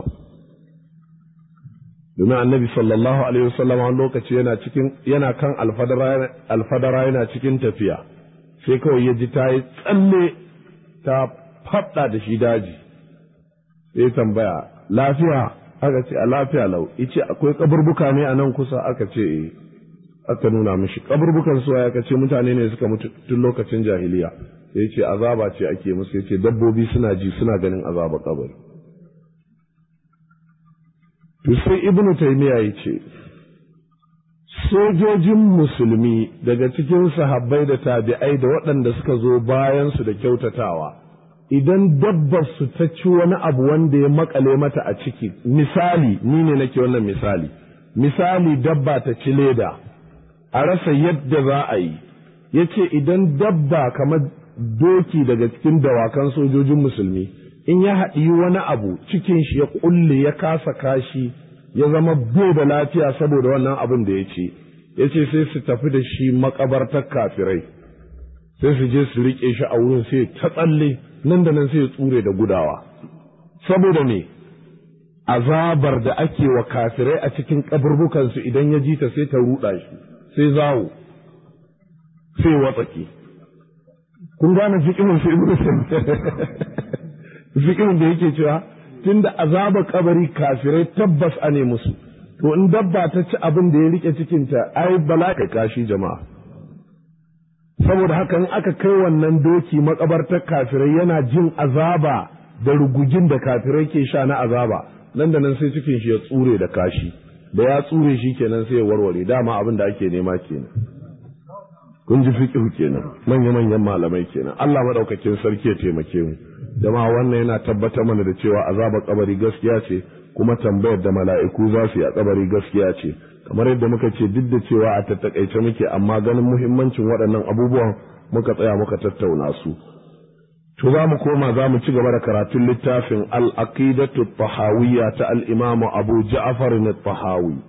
domin annabi sallallahu alaihi wasallam wani lokaci yana cikin yana kan alfadara yana cikin tafiya sai kawai ya ji ta yi tsalle ta faɗa da shi daji sai tambaya lafiya aka ce a lafiya lau ice akwai kaburbuka ne a nan kusa aka ce eh aka nuna mishi kaburbukan suwa ya ce mutane ne suka mutu tun lokacin jahiliya sai ce azaba ce ake musu yace dabbobi suna ji suna ganin azaba kabari to sai ibnu taymiya yace sojojin musulmi daga cikin sahabbai da tabi'ai da waɗanda suka zo bayan su da kyautatawa idan dabbar su ta ci wani abu wanda ya makale mata a ciki misali ni ne nake wannan misali misali dabba ta ci leda a rasa yadda za a yi ya ce idan dabba kamar doki daga cikin dawakan sojojin musulmi in ya haɗi wani abu cikin shi ya ƙulle ya kasa kashi ya zama bai da lafiya saboda wannan abin da ya ce ya ce sai su tafi da shi makabartar kafirai sai su je su riƙe shi a wurin sai ta tsalle nan da nan sai ya tsure da gudawa saboda me azabar da ake wa kafirai a cikin kaburbukansu idan ya ji ta sai ta ruɗa shi sai zawo sai watsake kun gane fikimin su ibnu fikimin da yake cewa tunda azabar kabari kafirai tabbas a ne musu to in dabba ta ci abin da ya rike cikinta ai bala'i kashi jama'a saboda haka in aka kai wannan doki makabartar kafirai yana jin azaba da rugugin da kafirai ke sha na azaba nan da nan sai cikin shi ya tsure da kashi da ya tsure shi kenan sai ya warware dama abin da ake nema kenan kun ji fiqhu kenan manya manyan malamai kenan Allah madaukakin sarki ya taimake mu jama'a wannan yana tabbatar mana da cewa azabar kabari gaskiya ce kuma tambayar da mala'iku za su yi a kabari gaskiya ce kamar yadda muka ce duk da cewa a tattakaice muke amma ganin muhimmancin waɗannan abubuwan muka tsaya muka tattauna su to za mu koma za mu ci gaba da karatun littafin al-aqidatu tahawiyya ta al-imam Abu Ja'far al-Tahawi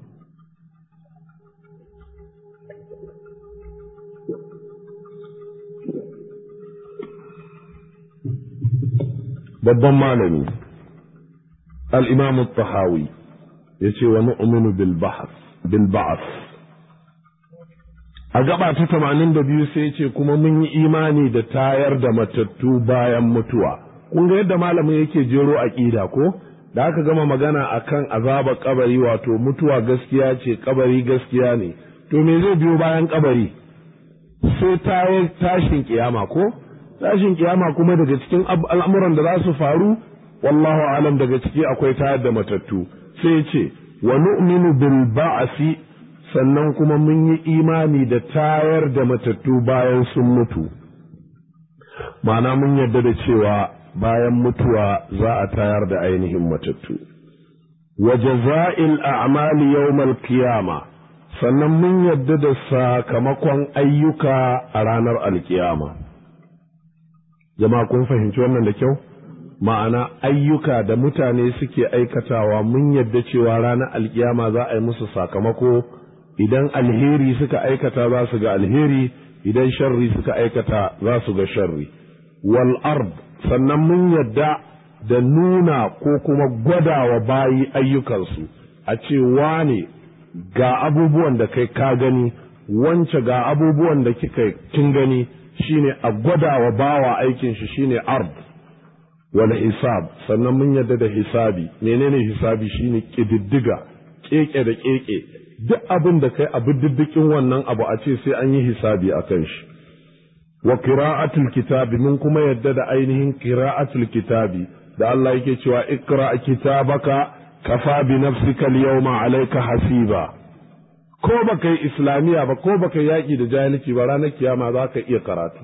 babban malami al-imam al-Tahawi yace wa nu'minu bil ba'th bil ba'th a gaba ta tamanin da biyu sai ce kuma mun yi imani da tayar da matattu bayan mutuwa kun ga yadda malamin yake jero aƙida ko da aka gama magana akan azaba kabari wato mutuwa gaskiya ce kabari gaskiya ne to me zai biyo bayan kabari sai tayar tashin kiyama ko tashin kiyama kuma daga cikin al'amuran da za su faru wallahu alam daga ciki akwai tayar da matattu sai ce wa nu'minu bil ba'si sannan kuma mun yi imani da tayar da matattu bayan sun mutu ma'ana mun yarda da cewa bayan mutuwa za a tayar da ainihin matattu wa jaza'il a'mali yawmal qiyama sannan mun yarda da sakamakon ayyuka a ranar alkiyama jama'a kun fahimci wannan da kyau ma'ana ayyuka da mutane suke aikatawa mun yarda cewa ranar alkiyama za a yi musu sakamako idan alheri suka aikata za su ga alheri idan sharri suka aikata za su ga sharri wal ard sannan mun yadda da nuna ko kuma gwadawa bayi ayyukansu a ce wane ga abubuwan da kai ka gani wance ga abubuwan da kika kin gani shine a gwadawa bawa aikin shi shine ard wal hisab sannan mun yadda da hisabi menene hisabi shine kididdiga keke da keke duk abin da kai abu diddikin wannan abu a ce sai an yi hisabi a kan shi wa qira'atul kitabi mun kuma yadda da ainihin qira'atul kitabi da Allah yake cewa ikra kitabaka kafa bi nafsika al-yawma alayka hasiba ko baka yi islamiya ba ko baka yi yaƙi da jahilci ba ranar kiyama za ka iya karatu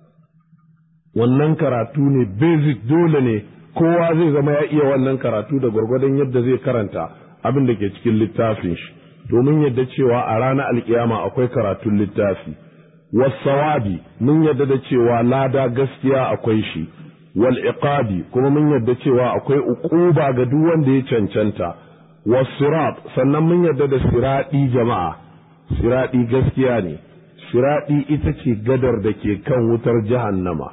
wannan karatu ne basic dole ne kowa zai zama ya iya wannan karatu da gwargwadon yadda zai karanta abin da ke cikin littafin shi domin yadda cewa a ranar alkiyama akwai karatun littafi wasawabi mun yadda da cewa lada gaskiya akwai shi wal iqabi kuma mun yadda cewa akwai uquba ga duk wanda ya cancanta wasirat sannan mun yadda da siradi jama'a siradi gaskiya ne siradi ita ce gadar da ke kan wutar jahannama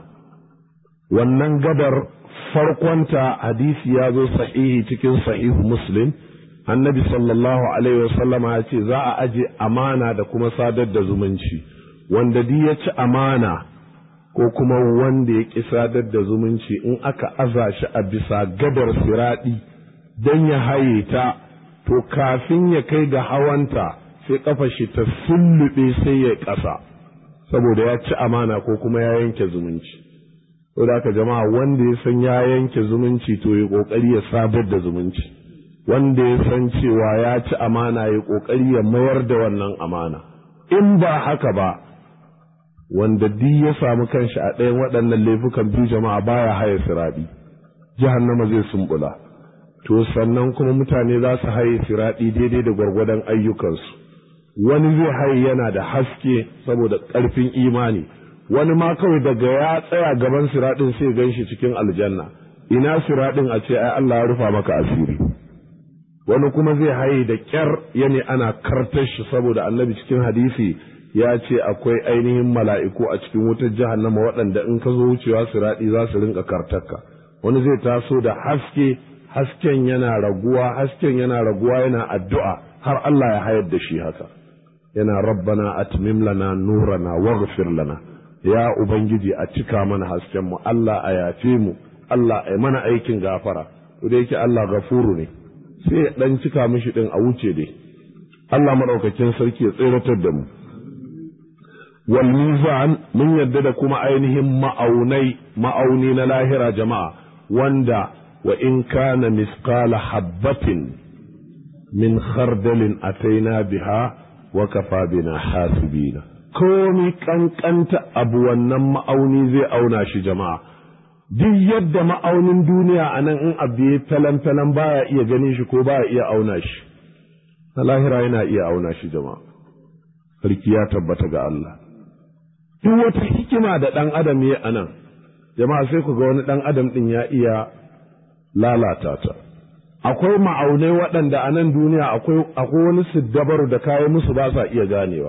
wannan gadar farkonta hadisi ya zo sahihi cikin sahihu muslim annabi sallallahu alaihi wasallama ya ce za a aje amana da kuma sadar da zumunci wanda duk ya ci amana ko kuma wanda ya ƙi sadar da zumunci in aka aza shi a bisa gadar siraɗi don ya haye ta to kafin ya kai ga hawanta sai kafa shi ta sullube sai ya ƙasa saboda ya ci amana ko kuma ya yanke zumunci saboda haka jama'a wanda ya san ya yanke zumunci to ya ƙoƙari ya sadar da zumunci wanda ya san cewa ya ci amana ya ƙoƙari ya mayar da wannan amana in ba haka ba wanda duk ya samu kanshi a ɗayan waɗannan laifukan biyu jama'a baya haye siraɗi jahannama zai sumbula to sannan kuma mutane za su haye siraɗi daidai da gwargwadon ayyukansu wani zai haye yana da haske saboda ƙarfin imani wani ma kawai daga ya tsaya gaban siraɗin sai gan shi cikin aljanna ina siraɗin a ce ai Allah ya rufa maka asiri wani kuma zai haye da ƙyar yani ana kartar shi saboda annabi cikin hadisi ya ce akwai ainihin mala'iku a cikin wutar jahannama waɗanda in ka zo wucewa siraɗi za su rinka kartarka wani zai taso da haske hasken yana raguwa hasken yana raguwa yana addu'a har Allah ya hayar da shi haka yana rabbana atmim lana nurana waghfir lana ya ubangiji a cika mana hasken mu Allah a yafe mu Allah a mana aikin gafara to da yake Allah gafuru ne sai ya dan cika mishi din a wuce dai Allah madaukakin sarki ya tseratar da mu wal mizan mun yadda da kuma ainihin ma'aunai ma'auni na lahira jama'a wanda wa in kana misqala habbatin min khardalin ataina biha wa kafa bina hasibina komi kankanta abu wannan ma'auni zai auna shi jama'a duk yadda ma'aunin duniya a nan in abu ya talan-talan baya iya ganin shi ko baya iya auna shi na lahira yana iya auna shi jama'a sarki ya tabbata ga Allah duk wata hikima da ɗan adam ya a nan jama'a sai ku ga wani ɗan adam ɗin ya iya lalata ta akwai ma'aunai waɗanda a nan duniya akwai wani siddabaru da kayan musu ba sa iya ganewa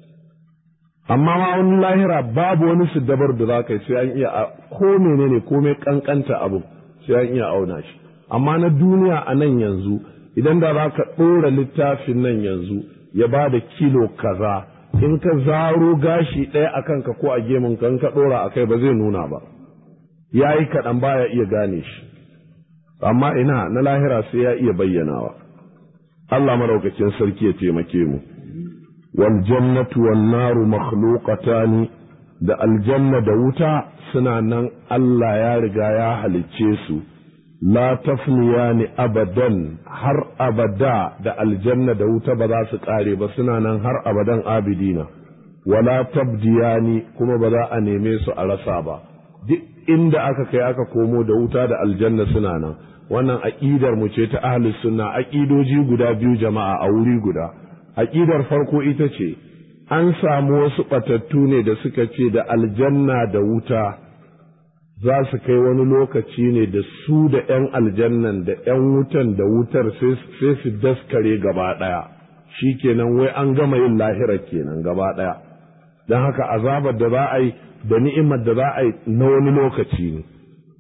amma ma wani lahira babu wani siddabar da za ka yi sai an iya ko menene komai kankanta abu sai an iya auna shi amma na duniya a nan yanzu idan da za ka ɗora littafin nan yanzu ya ba da kilo kaza in ka zaro gashi ɗaya a kanka ko a gemun ka in ka ɗora a kai ba zai nuna ba ya yi kaɗan baya iya gane shi amma ina na lahira sai ya iya bayyanawa Allah maraukakin sarki ya taimake mu wal jannatu wan naru makhluqatani da aljanna da wuta suna nan Allah ya riga ya halicce su la tafniyani abadan har abada da aljanna da wuta ba za su kare ba suna nan har abadan abidina wala tabdiyani kuma ba za a neme su a rasa ba duk inda aka kai aka komo da wuta da aljanna suna nan wannan aƙidar mu ce ta ahlus sunna aƙidoji guda biyu jama'a a wuri guda aƙidar farko ita ce an samu wasu ɓatattu ne da suka ce da aljanna da wuta za su kai wani lokaci ne da su da ‘yan aljannan da ‘yan wutan da wutar sai su daskare gaba ɗaya shi kenan wai an gama yin lahirar kenan gaba ɗaya don haka azabar da za a yi da ni'imar da za a yi na wani lokaci ne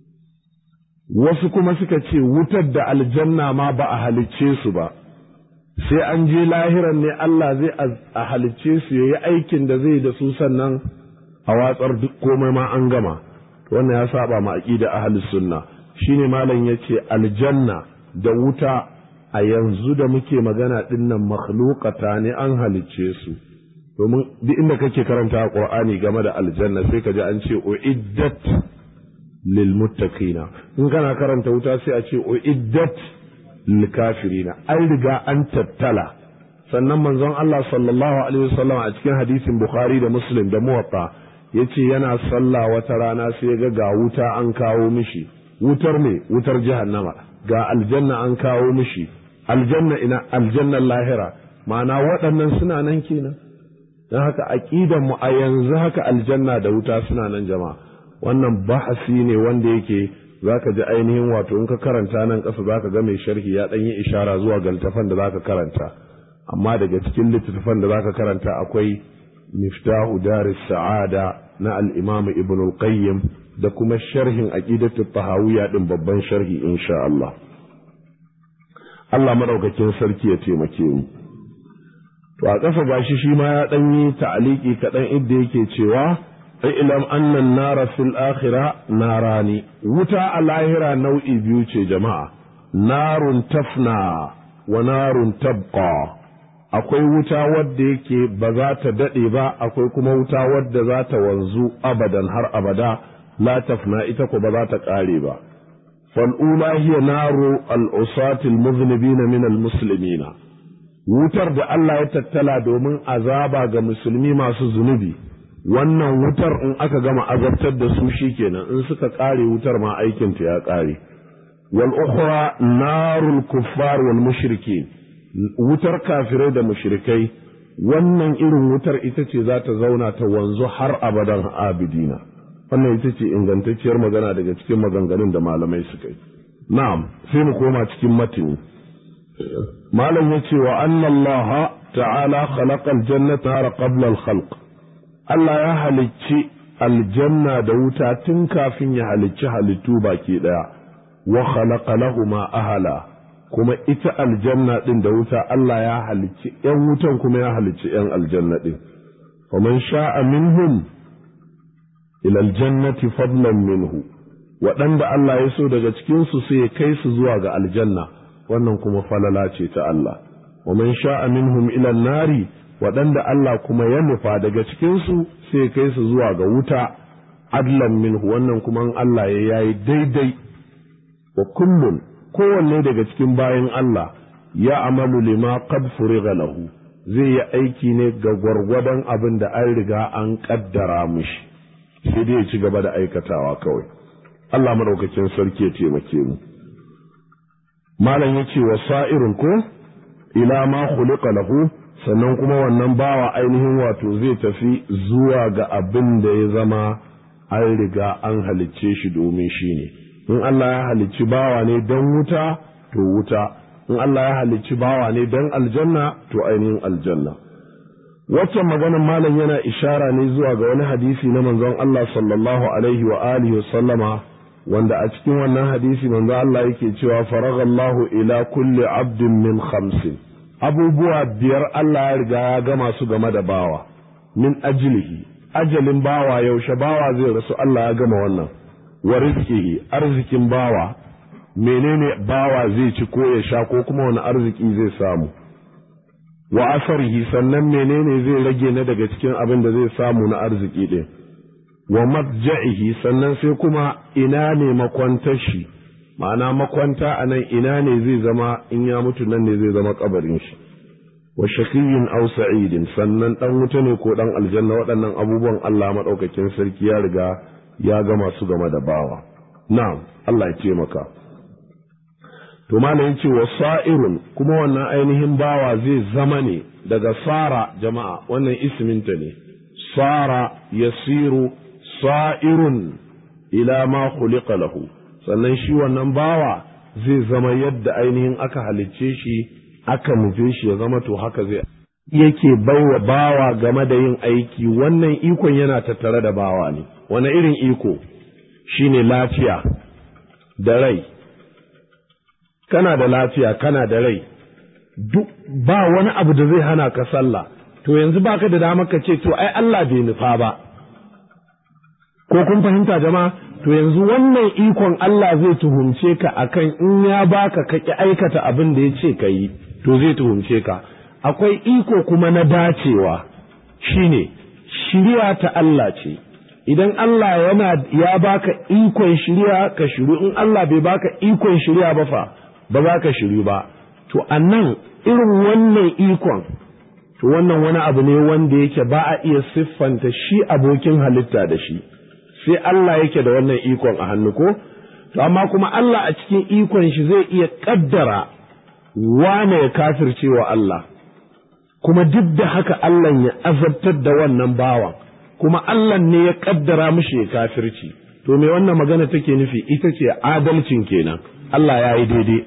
wasu kuma suka ce wutar da aljanna ma ba a halicce su ba sai an je lahiran ne Allah zai a halicce su ya yi aikin da zai da su sannan a watsar duk komai ma an gama wannan ya saba ma aqida ahlus sunna shine malam yace aljanna da wuta a yanzu da muke magana dinnan makhluqata ne an halicce su domin duk inda kake karanta Qur'ani game da aljanna sai ka ji an ce uiddat lil muttaqina in kana karanta wuta sai a ce uiddat lil kafirina an riga an tattala sannan manzon Allah sallallahu alaihi wasallam a cikin hadisin Bukhari da Muslim da Muwatta yace yana sallah wata rana sai ga ga wuta an kawo mishi wutar ne wutar jahannama ga aljanna an kawo mishi aljanna ina aljannan lahira ma'ana waɗannan suna nan kenan don haka aqidan mu a yanzu haka aljanna da wuta suna nan jama'a wannan bahasi ne wanda yake zaka ji ainihin wato in ka karanta nan ƙasa zaka ga mai sharhi ya ɗan yi ishara zuwa ga littafan da zaka karanta amma daga cikin littattafan da zaka karanta akwai miftahu daris sa'ada na al-imam ibn al-qayyim da kuma sharhin aqidatu tahawiyya din babban sharhi insha Allah Allah madaukakin sarki ya taimake mu to a ƙasa gashi shi ma ya ɗan yi ta'aliki kaɗan inda yake cewa ilam annan nara fil akhira narani wuta a lahira nau'i biyu ce jama'a narun tafna wa narun tabqa akwai wuta wadda yake ba za ta daɗe ba akwai kuma wuta wadda za ta wanzu abadan har abada la tafna ita ko ba za ta ƙare ba fal'ula hiya naru al'usatil muznibina min al-muslimina wutar da Allah ya tattala domin azaba ga musulmi masu zunubi wannan wutar in aka gama azabtar da su shikenan in suka ƙare wutar ma aikinta ya ƙare wal ukhra narul kuffar wal mushrikin wutar kafirai da mushrikai wannan irin wutar ita ce za ta zauna ta wanzu har abadan abidina wannan ita ce ingantacciyar magana daga cikin maganganun da malamai suka yi na'am sai mu koma cikin matini malam ya ce wa annallaha ta'ala khalaqa aljannata har qabla al-khalq Allah ya halicci aljanna da wuta tun kafin ya halicci halittu baki daya wa khalaqa lahuma ahala kuma ita aljanna din da wuta Allah ya halicci ‘yan wutan kuma ya halicci ‘yan aljanna din. Faman sha'a minhum ilal jannati fadlan minhu waɗanda Allah ya so daga cikinsu sai ya kai su zuwa ga aljanna wannan kuma falala ce ta Allah. Waman sha'a minhum ilal nari waɗanda Allah kuma ya nufa daga cikinsu sai ya kai su zuwa ga wuta adlan minhu wannan kuma Allah ya yayi daidai wa kullun kowanne daga cikin bayan Allah ya amalu lima qad furiga lahu zai yi aiki ne ga gwargwadon abin da an riga an kaddara mishi sai dai ya ci gaba da aikatawa kawai Allah madaukakin sarki ya taimake mu malam ya ce wa sa'irun ko ila ma khuliqa lahu sannan kuma wannan bawa ainihin wato zai tafi zuwa ga abin da ya zama an riga an halicce shi domin shi ne in Allah ya halicci bawa ne don wuta to wuta in Allah ya halicci bawa ne don aljanna to ainihin aljanna waccan maganar malam yana ishara ne zuwa ga wani hadisi na manzon Allah sallallahu alaihi wa alihi wa sallama wanda a cikin wannan hadisi manzon Allah yake cewa faragallahu ila kulli abdin min khamsin abubuwa biyar Allah ya riga ya gama su game da bawa min ajlihi ajalin bawa yaushe bawa zai rasu Allah ya gama wannan wa rizqihi arzikin bawa menene bawa zai ci ko ya sha ko kuma wani arziki zai samu wa asarihi sannan menene zai rage na daga cikin abin da zai samu na arziki din wa matja'ihi sannan sai kuma ina ne makwantar shi ma'ana makwanta a nan ina ne zai zama in ya mutu nan ne zai zama kabarin shi wa shakiyyin aw sa'idin sannan dan wuta ne ko dan aljanna waɗannan abubuwan Allah madaukakin sarki ya riga ya gama su game da bawa na'am Allah ya taimaka to malam ce wa sa'irun kuma wannan ainihin bawa zai zama ne daga sara jama'a wannan isminta ne sara yasiru sa'irun ila ma khuliqa lahu sannan shi wannan bawa zai zama yadda ainihin aka halicce shi aka nufe shi ya zama to haka zai yake baiwa bawa game da yin aiki wannan ikon yana tattare da bawa ne wani irin iko shine lafiya da rai kana da lafiya kana da rai duk ba wani abu da zai hana ka sallah to yanzu baka da dama ka ce to ai Allah bai nufa ba ko kun fahimta jama'a to yanzu wannan ikon Allah zai tuhumce ka akan in ya baka ka ki aikata abin da ya ce ka yi to zai tuhumce ka akwai iko kuma na dacewa shine shiriya ta Allah ce idan Allah yana ya baka ikon shiriya ka shiru in Allah bai baka ikon shiriya ba fa ba za ka shiru ba to annan irin wannan ikon to wannan wani abu ne wanda yake ba a iya siffanta shi abokin halitta da shi sai Allah yake da wannan ikon a hannu ko to amma kuma Allah a cikin ikon shi zai iya kaddara wane ya kafirce wa Allah kuma duk da haka Allah ya azabtar da wannan bawan kuma Allah ne ya kaddara mishi ya kafirci to me wannan magana take nufi ita ce adalcin kenan Allah ya yi daidai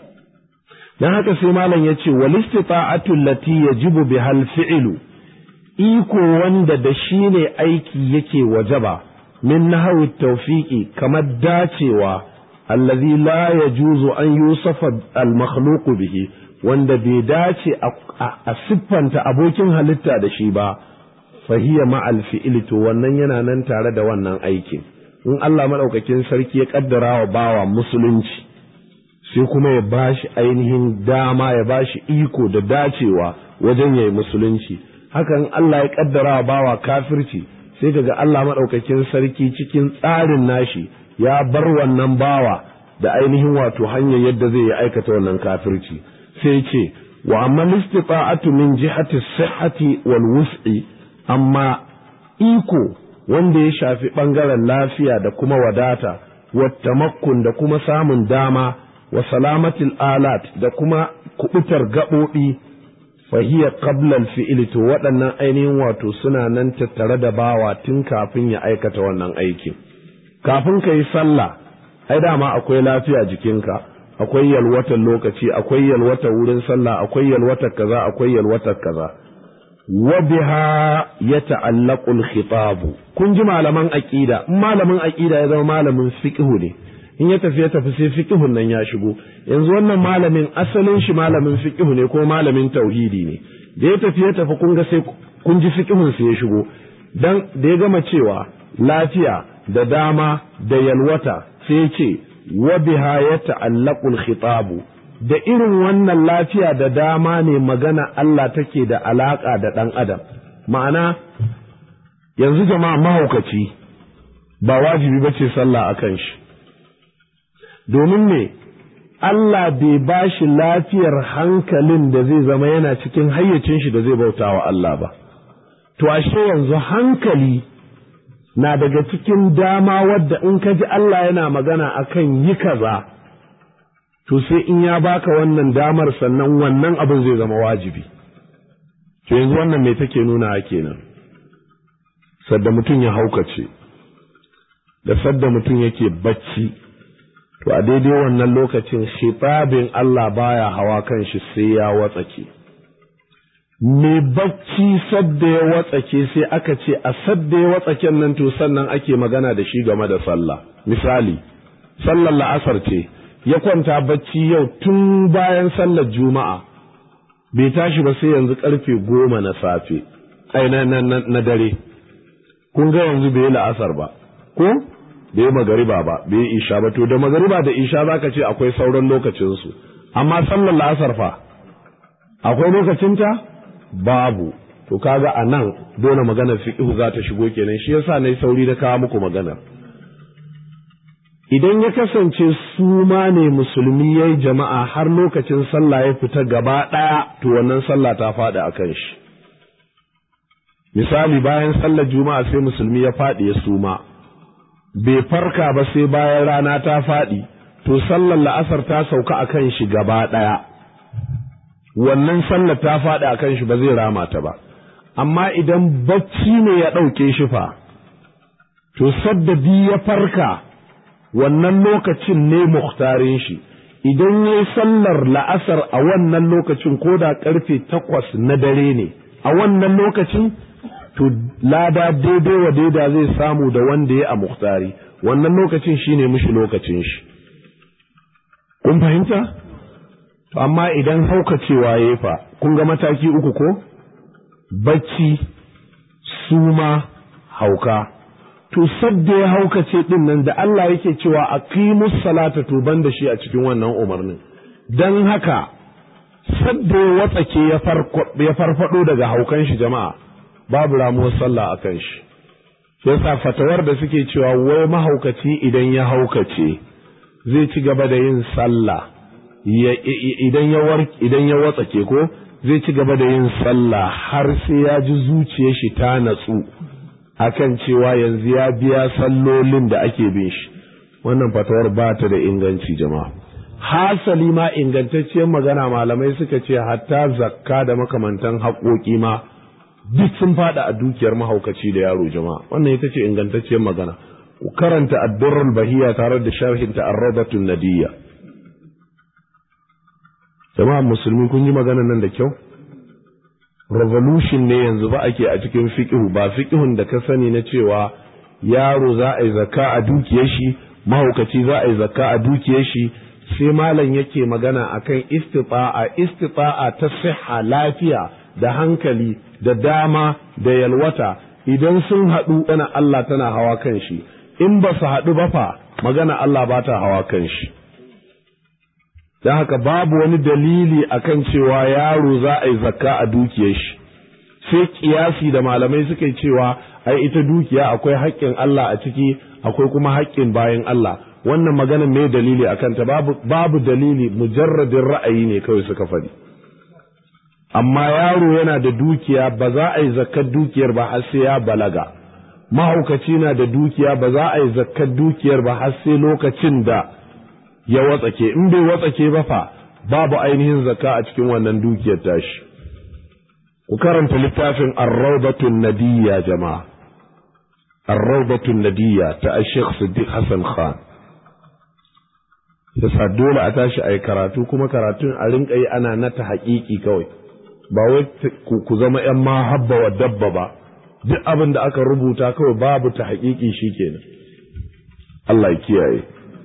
dan haka sai malam ya ce wal istita'atu allati yajibu bihal fi'lu iko wanda da shi ne aiki yake wajaba min nahawi tawfiqi kamar dacewa allazi la yajuzu an yusafa al makhluq bihi wanda bai dace a siffanta abokin halitta da shi ba fahiya ma'al fi'li to wannan yana nan tare da wannan aikin in Allah madaukakin sarki ya kaddara wa bawa musulunci sai kuma ya bashi ainihin dama ya bashi iko da dacewa wajen yayi musulunci hakan Allah ya kaddara wa bawa kafirci sai kaga Allah madaukakin sarki cikin tsarin nashi ya bar wannan bawa da ainihin wato hanyar yadda zai yi aikata wannan kafirci sai ce wa amma istita'atu min jihati sihhati wal wus'i amma iko wanda ya shafi ɓangaren lafiya da kuma wadata wattamakkun da kuma samun dama wa salamatil alat da kuma kubutar gaɓoɓi fahiya qablal fi'ili to waɗannan ainihin wato suna nan tattare da bawa tun kafin ya aikata wannan aikin kafin ka yi sallah ai dama akwai lafiya jikinka akwai yalwatar lokaci akwai yalwatar wurin sallah akwai yalwatar kaza akwai yalwatar kaza wa biha ya ta'allaqul khitabu kun ji malaman aqida in malamin aqida ya zama malamin fiqhu ne in ya tafi ya tafi sai fiqhun nan ya shigo yanzu wannan malamin asalin shi malamin fiqhu ne ko malamin tauhidi ne da ya tafi ya tafi kun ga sai kun ji fiqhun sai ya shigo dan da ya gama cewa lafiya da dama da yalwata sai ya ce wa biha ya ta'allaqul khitabu da irin wannan lafiya da dama ne magana Allah take da alaƙa da ɗan adam ma'ana yanzu jama'a mahaukaci ba wajibi ba ce sallah a kan shi domin me Allah bai ba shi lafiyar hankalin da zai zama yana cikin hayyacin shi da zai bauta wa Allah ba to ashe yanzu hankali na daga cikin dama wadda in ka ji Allah yana magana akan yi kaza to sai in ya baka wannan damar sannan wannan abin zai zama wajibi to yanzu wannan me take nuna kenan sadda mutum ya haukace da sadda mutum yake bacci to a daidai wannan lokacin shitabin Allah baya hawa kan shi sai ya watsake me bacci sadda ya watsake sai aka ce a sadda ya watsaken nan to sannan ake magana da shi game da sallah misali sallar la'asar ce ya kwanta bacci yau tun bayan sallar juma'a bai tashi ba sai yanzu karfe goma na safe ai na, na, na, na dare kun ga yanzu bai yi la'asar ba ko bai yi magariba ba bai yi isha ba to da magariba da isha zaka ce akwai sauran lokacinsu amma sallar la'asar fa akwai lokacinta babu to kaga a nan dole maganar fiqhu za ta shigo kenan shi yasa nayi sauri da kawo muku maganar idan ya kasance su ma ne musulmi ya yi jama'a har lokacin sallah ya fita gaba ɗaya to wannan sallah ta faɗi a kan shi misali bayan sallar juma'a sai musulmi ya faɗi ya suma bai farka ba sai bayan rana ta faɗi to sallar la'asar ta sauka a kan shi gaba ɗaya wannan sallar ta faɗi a kan shi ba zai rama ta ba amma idan bacci ne ya ɗauke shi fa to sadda ya farka wannan lokacin ne muhtarin shi idan ya yi sallar la'asar a wannan lokacin ko da karfe takwas na dare ne a wannan lokacin to lada daidai wa daida zai samu da wanda ya a muhtari wannan lokacin shine mishi lokacin shi kun fahimta to amma idan haukacewa ya fa kun ga mataki uku ko bacci suma hauka to sadda ya haukace din nan da Allah yake cewa aqimus salata to ban da shi a cikin wannan umarnin dan haka sadda ya watsake ya farfado daga haukan shi jama'a babu ramuwar sallah a kan shi yasa fatawar da suke cewa wai mahaukaci idan ya haukace zai ci gaba da yin sallah idan ya idan ya watsake ko zai ci gaba da yin sallah har sai ya ji zuciyar shi ta natsu akan cewa yanzu ya biya sallolin da ake bin shi wannan fatawar ba ta da inganci jama'a hasali ma ingantacciyar magana malamai suka ce hatta zakka da makamantan haƙoƙi ma duk sun fada a dukiyar mahaukaci da yaro jama'a wannan ita ce ingantacciyar magana ku karanta addurrul bahiya tare da sharhin ta arrabatun nadiyya jama'a musulmi kun yi magana nan da kyau revolution ne yanzu ba ake a cikin fiqhu ba fiqhun da ka sani na cewa yaro za a yi zakka a dukiyar shi mahaukaci za a yi zakka a dukiyar shi sai malam yake magana akan istita'a istita'a ta siha lafiya da hankali da dama da yalwata idan sun haɗu tana Allah tana hawa kan shi in ba su haɗu ba fa magana Allah ba ta hawa kan shi don haka babu wani dalili akan cewa yaro za a yi zakka a dukiyar shi sai kiyasi da malamai suka yi cewa ai ita dukiya akwai haƙƙin Allah a ciki akwai kuma haƙƙin bayan Allah wannan magana mai dalili akan ta babu, babu dalili mujarradin ra'ayi ne kawai suka faɗi amma yaro yana da dukiya ba za a yi zakkar dukiyar ba har sai ya balaga mahaukaci na da dukiya ba za a yi zakkar dukiyar ba har sai lokacin da ya watsake in bai watsake ba fa babu ainihin zakka a cikin wannan dukiyar tashi ku karanta littafin ar-rawdatun nadiyya jama'a ar-rawdatun nadiyya ta Sheikh Siddiq Hassan Khan yasa dole a tashi a yi karatu kuma karatun a rinka yi ana nata haƙiƙi kawai ba wai ku zama ‘yan ma habba wa dabba ba duk abin da aka rubuta kawai babu ta haƙiƙi shi kenan Allah ya kiyaye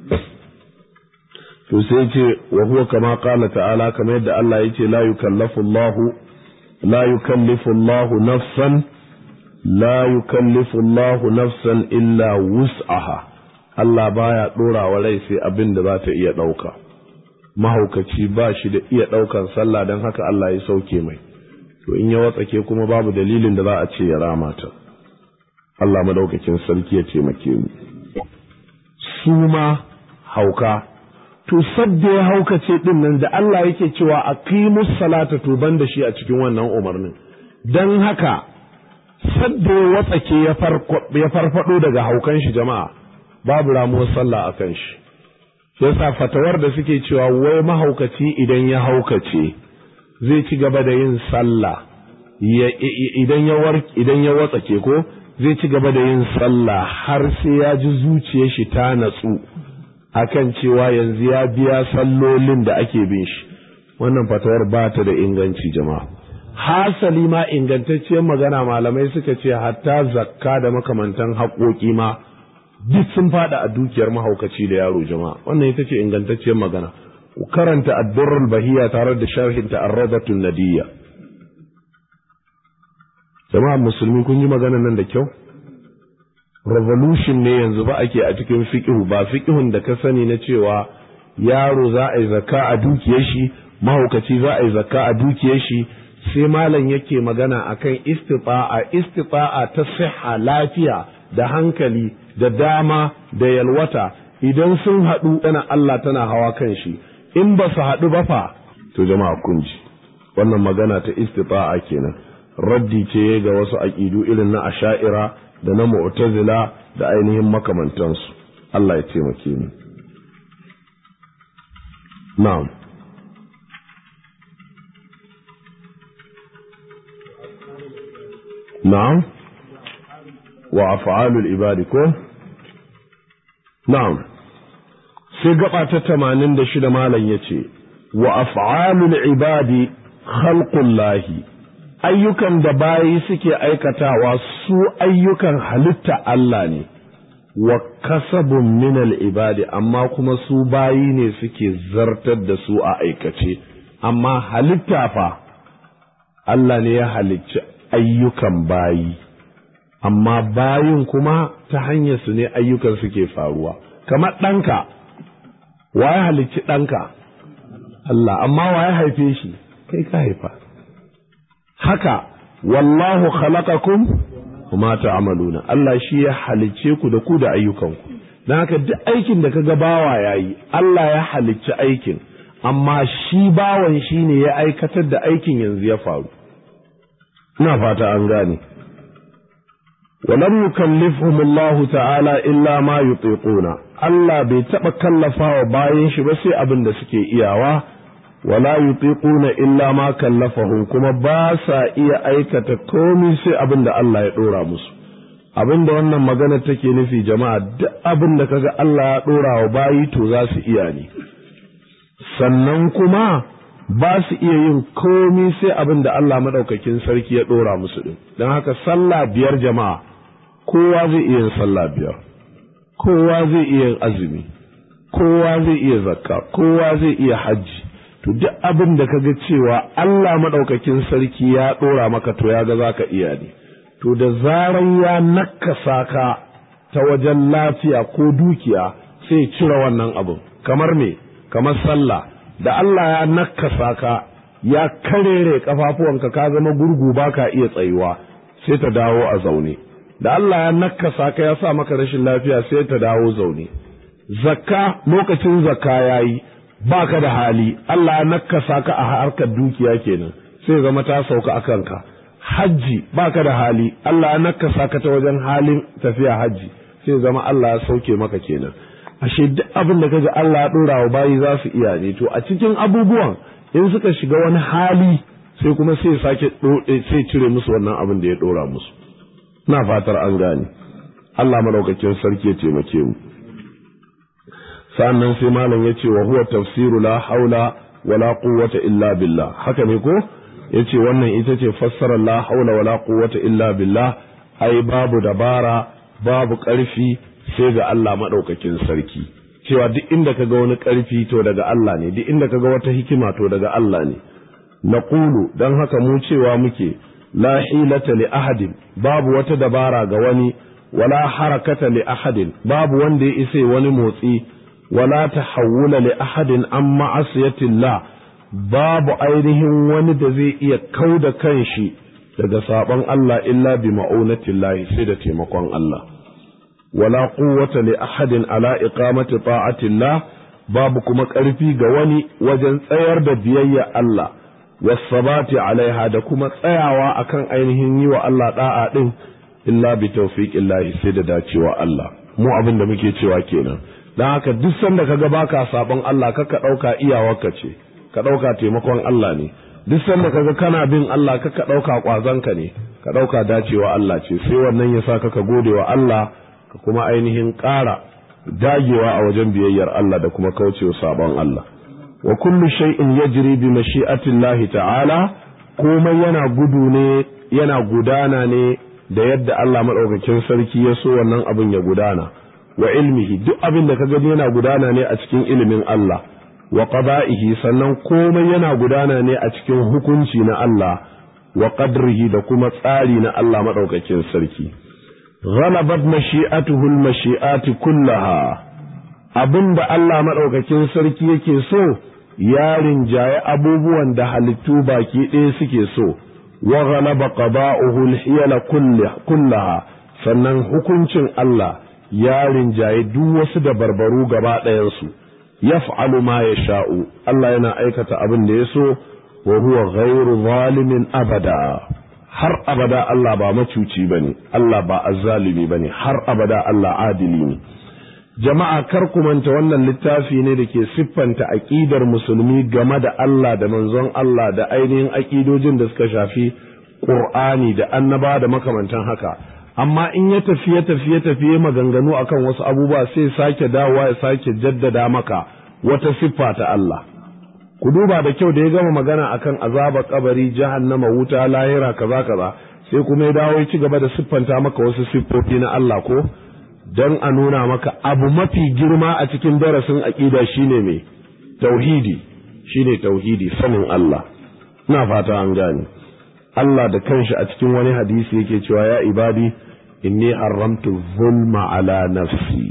to sai ce wa huwa kama qala ta'ala kamar yadda Allah ya ce la yukallafu Allahu la yukallifu Allahu nafsan la yukallifu Allahu nafsan illa wus'aha Allah baya ɗora wa rai sai abin da za ta iya ɗauka. Mahaukaci ba shi da iya ɗaukan sallah don haka Allah ya sauke mai, to in ya watsake kuma babu dalilin da za a ce ya rama ta. Allah madaukakin sarki ya taimake mu. Su ma hauka, to sadda ya haukace ɗin nan da Allah yake cewa a kimus salata to ban da shi a cikin wannan umarnin. Don haka, sadda ya watsake ya farfado daga haukan shi jama'a. babu ramuwar sallah a kan shi yasa fatawar da suke cewa wai mahaukaci idan ya haukace zai ci gaba da yin sallah idan ya idan ya watsake ko zai ci gaba da yin sallah har sai ya ji zuciyar shi ta natsu akan cewa yanzu ya biya sallolin da ake bin shi wannan fatawar ba ta da inganci jama'a hasali ma ingantacciyar magana malamai suka ce hatta zakka da makamantan haƙoƙi ma duk sun fada a dukiyar mahaukaci da yaro jama'a wannan ita ce ingantacciyar magana ku karanta addurrul bahiya tare da sharhin ta arradatun nadiyya jama'a musulmi kun yi magana nan da kyau revolution ne yanzu ba ake a cikin fiqhu ba fiqhun da ka sani na cewa yaro za a yi zakka a dukiyar shi mahaukaci za a yi zakka a dukiyar shi sai malam yake magana akan istita'a istita'a ta siha lafiya da hankali da dama da yalwata idan sun haɗu tana Allah tana hawa kan shi in ba su haɗu ba fa to jama'a kun ji wannan magana ta istita'a kenan raddi ce ga wasu aƙidu irin na asha'ira da na mu'tazila da ainihin makamantansu Allah ya taimake mu na'am na'am wa af'alul ibadi ko na'am sai gaba ta 86 malam yace wa af'alul ibadi khalqullahi ayyukan da bayi suke aikatawa su ayyukan halitta Allah ne wa kasabun minal ibadi amma kuma su bayi ne suke zartar da su a aikace amma halitta fa Allah ne ya halicci ayyukan bayi amma bayin kuma ta hanyar su ne ayyukan suke faruwa kamar ɗanka wa ya halicci ɗanka Allah amma wa ya haife shi kai ka haifa haka wallahu khalaqakum kuma ta'maluna Allah shi ya halicce ku da ku da ayyukanku dan haka duk aikin da kaga bawa yayi Allah ya halicci aikin amma shi bawan shi ne ya aikatar da aikin yanzu ya faru ina fata an gane ولم يكلفهم الله تعالى إلا ما يطيقون Allah bai taɓa kallafawa bayan shi ba sai abin da suke iyawa wala yutiquna illa ma kallafahum kuma ba sa iya aikata komai sai abin da Allah ya ɗora musu abin da wannan magana take nufi jama'a duk abin da kaga Allah ya ɗora wa bayi to za su iya ne sannan kuma ba su iya yin komai sai abin da Allah maɗaukakin sarki ya ɗora musu ɗin don haka sallah biyar jama'a kowa zai iya yin sallah biyar kowa zai iya yin azumi kowa zai iya zakka kowa zai iya hajji to duk abin da kaga cewa Allah maɗaukakin sarki ya ɗora maka to ya ga za ka iya ne to da zaran ya nakasa ka ta wajen lafiya ko dukiya sai cire wannan abin kamar me kamar sallah da Allah ya nakasa ka ya karere kafafuwanka ka zama gurgu baka iya tsayuwa sai ta dawo a zaune da Allah ya nakasa ka ya sa maka rashin lafiya sai ta dawo zaune zakka lokacin zakka yayi baka da hali Allah ya nakasa ka a harkar dukiya kenan sai zama ta sauka a kanka hajji baka da hali Allah ya nakasa ka ta wajen halin tafiya hajji sai zama Allah ya sauke maka kenan ashe duk abin da kaji Allah ya dora wa bayi za su iya ne to a cikin abubuwan in suka shiga wani hali sai kuma sai sake sai cire musu wannan abin da ya dora musu na fatar an gane Allah madaukakin sarki ya taimake mu sannan sai malam ya ce wa huwa tafsiru la haula wala quwwata illa billah haka ne ko yace wannan ita ce fassarar la haula wala quwwata illa billah ai babu dabara babu ƙarfi sai ga Allah madaukakin sarki cewa duk inda kaga wani ƙarfi to daga Allah ne duk inda kaga wata hikima to daga Allah ne naqulu dan haka mu cewa muke la hilata li ahadin babu wata dabara ga wani wala harakata li ahadin babu wanda ya isa wani motsi wala tahawula li ahadin an ma'asiyatillah babu ainihin wani da zai iya kauda kanshi daga sabon Allah illa bi ma'unatillahi sai da taimakon Allah wala quwwata li ahadin ala iqamati ta'atillah babu kuma ƙarfi ga wani wajen tsayar da biyayya Allah wasabati alaiha da kuma tsayawa akan ainihin yi wa Allah da'a din illa bi tawfiqillahi sai da dacewa Allah mu abin da muke cewa kenan dan haka duk sanda kaga baka sabon Allah kaka dauka iyawarka ce ka dauka taimakon Allah ne duk sanda kaga kana bin Allah kaka dauka kwazanka ne ka dauka dacewa Allah ce sai wannan yasa kaka gode wa Allah ka kuma ainihin ƙara dagewa a wajen biyayyar Allah da kuma kaucewa sabon Allah wa kullu shay'in yajri bi mashi'atillahi ta'ala komai yana gudu ne yana gudana ne da yadda Allah madaukakin sarki ya so wannan abin ya gudana wa ilmihi duk abin da ka gani yana gudana ne a cikin ilimin Allah wa qada'ihi sannan komai yana gudana ne a cikin hukunci na Allah wa qadrihi da kuma tsari na Allah madaukakin sarki ghalabat mashi'atuhu al-mashi'ati kullaha abin da Allah madaukakin sarki yake so ya rinjaye abubuwan da halittu baki ɗaya suke so wa ghalaba qada'uhu al-hiyala kullaha sannan hukuncin Allah ya rinjaye duk wasu da barbaru gaba ɗayansu yaf'alu ma yasha'u Allah yana aikata abin da ya so wa huwa ghairu zalimin abada har abada Allah ba macuci bane Allah ba azzalimi bane har abada Allah adili ne jama'a kar ku manta wannan littafi ne da ke siffanta aƙidar musulmi game da Allah da manzon Allah da ainihin aƙidojin da suka shafi Qur'ani da annaba da makamantan haka amma in ya tafi ya tafi ya tafi maganganu akan wasu abubuwa sai sake dawowa ya sake jaddada maka wata siffa ta Allah ku duba da kyau da ya gama magana akan azaba kabari jahannama wuta lahira kaza kaza sai kuma ya dawo ya ci gaba da siffanta maka wasu siffofi na Allah ko don a nuna maka abu mafi girma a cikin darasin aƙida shine mai tauhidi shine tauhidi sanin Allah ina fata an gane Allah da kanshi a cikin wani hadisi yake cewa ya ibadi inni haramtu zulma ala nafsi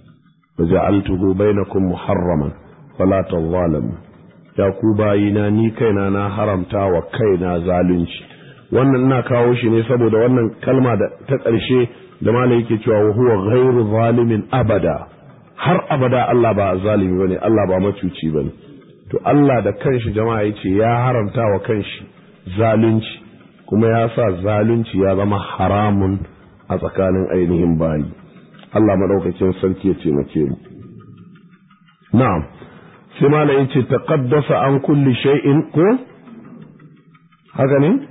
wa ja'altuhu bainakum muharraman fala tadhalamu ya ku bayina ni kaina na haramta wa kaina zalunci wannan ina kawo shi ne saboda wannan kalma da ta ƙarshe da malam yake cewa wa huwa ghairu zalimin abada har abada Allah ba zalimi bane Allah ba macuci bane to Allah da kanshi jama'a yace ya haramta wa kanshi zalunci kuma ya sa zalunci ya zama haramun a tsakanin ainihin bayi Allah madaukakin sarki ya taimake mu na'am sai malam yace taqaddasa an kulli shay'in ko haka ne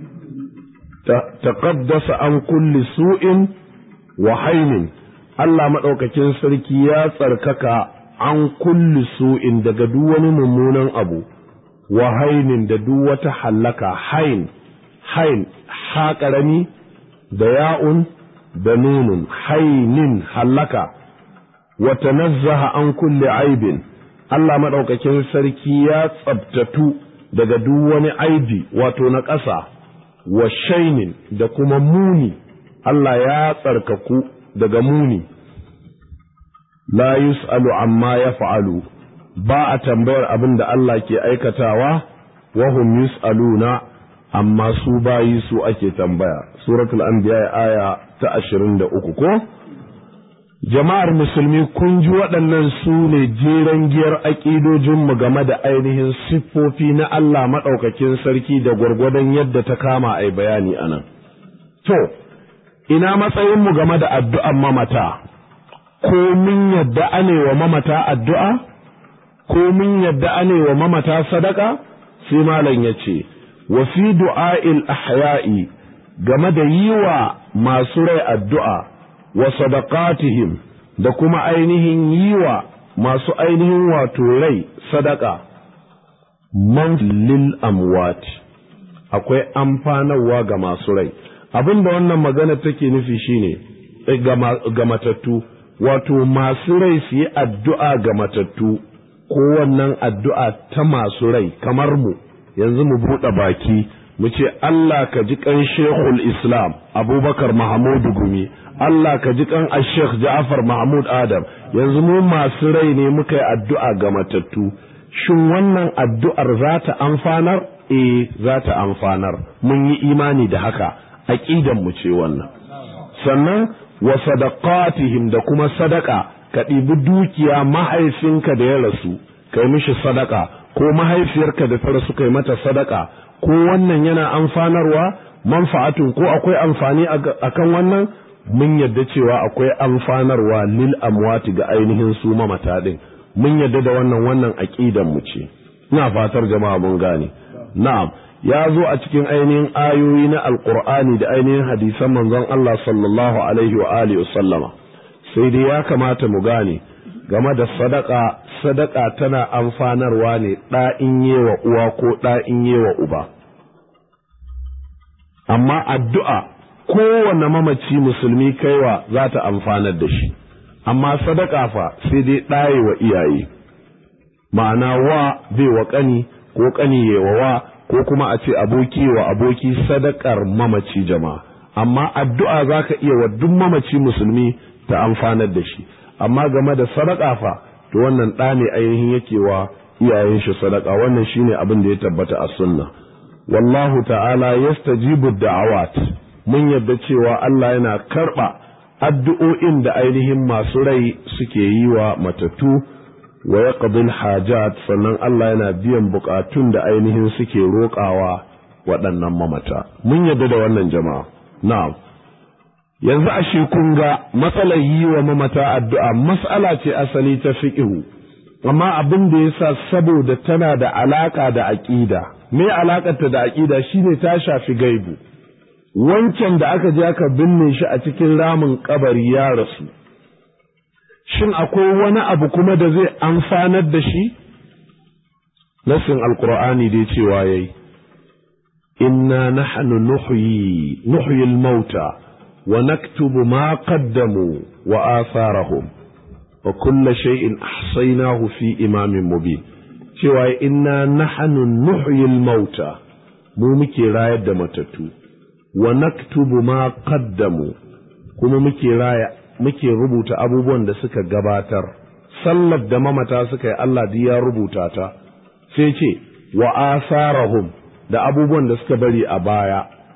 taqaddasa an kulli su'in wa hainin Allah maɗaukakin sarki ya tsarkaka an kulli su'in daga duk wani mummunan abu wa hainin da duk wata hallaka hain hain ha ƙarami da ya'un da nunun hainin hallaka wa tanazzaha an kulli aibin Allah maɗaukakin sarki ya tsabtatu daga duk wani aibi wato na ƙasa wa shainin da kuma muni Allah ya tsarkaku daga muni la yus'alu amma ya fa'alu ba a tambayar abin da Allah ke aikatawa wa hum yus'aluna amma su bayi su ake tambaya suratul anbiya aya ta ashirin da uku ko jama'ar musulmi kun ji waɗannan su ne jeren giyar aƙidojinmu game da ainihin siffofi na Allah maɗaukakin sarki da gwargwadon yadda ta kama a bayani a nan. To, ina matsayinmu game da addu'an mamata, ko mun yadda ane wa mamata addu'a, ko mun yadda ane wa mamata sadaka, sai malam ya ce, wa fi du'a'il ahya'i game da yi wa masu rai addu'a. wa sadaqatihim da kuma ainihin yi wa masu ainihin wato rai sadaka man lil amwat akwai amfanarwa ga masu rai abin da wannan magana take nufi shine ga matattu wato masu rai su yi addu'a ga matattu ko wannan addu'a ta masu rai kamar mu yanzu mu buɗe baki mu ce Allah ka ji kan Sheikhul Islam Abubakar Mahamudu Gumi Allah ka ji kan Sheikh Ja'far Mahmud Adam yanzu mu masu rai ne muka yi addu'a ga matattu shin wannan addu'ar za ta amfanar eh za ta amfanar mun yi imani da haka aqidan mu ce wannan sannan wa sadaqatihim da kuma sadaka ka ɗibi dukiya mahaifinka da ya rasu kai mishi sadaka ko mahaifiyarka da ta rasu kai mata sadaka ko wannan yana amfanarwa manfa'atun ko akwai amfani akan wannan mun yadda cewa akwai amfanarwa lil amwati ga ainihin su mamata din mun yadda da wannan wannan aqidan mu ce ina fatar jama'a mun gane na'am ya zo a cikin ainihin ayoyi na alqur'ani da ainihin hadisan manzon Allah sallallahu alaihi wa alihi sallama sai dai ya kamata mu gane game da sadaka sadaka tana amfanarwa ne ɗa in yewa uwa ko ɗa in yewa uba amma addu'a kowane mamaci musulmi kaiwa za ta amfanar da shi amma sadaka fa sai dai ɗaye wa iyaye ma'ana wa bai wa ƙani ko ƙani wa wa ko kuma a ce aboki wa aboki sadakar mamaci jama'a amma addu'a za ka iya wa duk mamaci musulmi ta amfanar da shi amma game da sadaka fa to wannan ɗa ne ainihin yake wa iyayen shi sadaka wannan shine abin da ya tabbata a sunna wallahu ta'ala yastajibu da'awat mun yadda cewa Allah yana karɓa addu'o'in da ainihin masu rai suke yi wa matattu wa ya hajat sannan Allah yana biyan bukatun da ainihin suke roƙawa waɗannan mamata mun yadda da wannan jama'a na'am yanzu ashe kun ga matsalar yi wa mamata addu'a mas'ala ce asali ta fiƙihu amma abin da yasa saboda tana da alaƙa da aƙida me alaƙarta da aƙida shine ta shafi gaibu wancan da aka je aka binne shi a cikin ramin kabari ya rasu shin akwai wani abu kuma da zai amfanar da shi nasin alkur'ani dai cewa yayi inna nahnu nuhyi nuhyi al-mauta wa naktubu ma qaddamu wa atharahum wa kulla shay'in ahsaynahu fi imamin mubin cewa inna nahnu nuhyi al-mauta mu muke rayar da matattu wa naktubu ma qaddamu kuma muke raya muke rubuta abubuwan da suka gabatar sallar da mamata suka yi Allah duk ya rubuta ta sai ce wa asarahum da abubuwan da suka bari a baya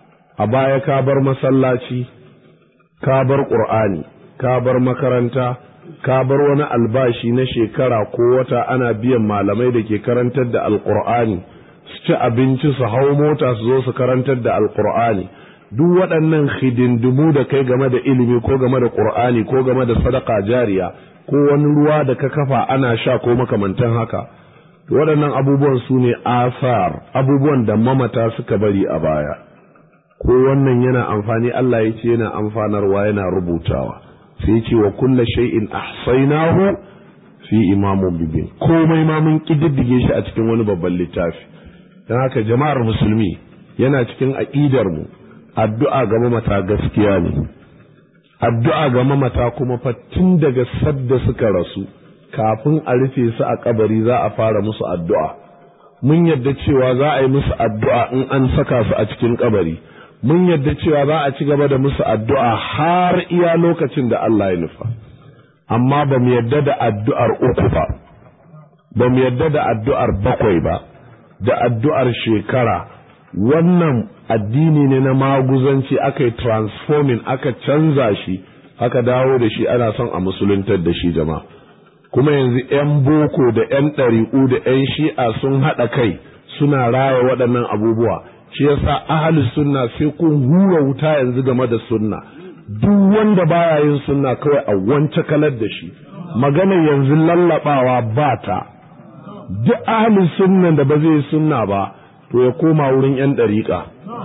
a baya ka bar masallaci ka bar ƙur'ani ka bar makaranta ka bar wani albashi na shekara ko wata ana biyan malamai da ke karantar da alƙur'ani su ci abinci su hau mota su zo su karantar da alƙur'ani duk waɗannan hidindimu da kai game da ilimi ko game da ƙur'ani ko game da sadaka jariya ko wani ruwa da ka kafa ana sha ko makamantan haka waɗannan abubuwan su ne asar abubuwan da mamata suka bari a baya ko wannan yana amfani Allah ya ce yana amfanarwa yana rubutawa sai ce wa kulla shay'in ahsaynahu fi imamun bibin komai ma mun kididdige shi a cikin wani babban littafi dan haka jama'ar musulmi yana cikin aqidar mu addu'a ga mamata gaskiya ne addu'a ga mamata kuma fa tun daga sadda suka rasu kafin a rufe su a kabari za a fara musu addu'a mun yadda cewa za a yi musu addu'a in an saka su a cikin kabari mun yadda cewa za a ci gaba da musu addu'a har iya lokacin da Allah ya nufa amma ba mu yadda da addu'ar uku ba ba mu yadda da addu'ar bakwai ba da addu'ar shekara wannan addini ne na maguzanci aka yi transforming aka canza shi aka dawo da shi ana son a musuluntar da shi jama'a kuma yanzu 'yan boko da 'yan ɗari'u da 'yan shi'a sun haɗa kai suna raya waɗannan abubuwa shi yasa ahalus sunna sai kun hura wuta yanzu game da sunna duk wanda baya yin sunna kawai a wance kalar da shi magana yanzu lallabawa ba ta duk ahalus sunna da ba zai sunna ba to ya koma wurin 'yan ɗariƙa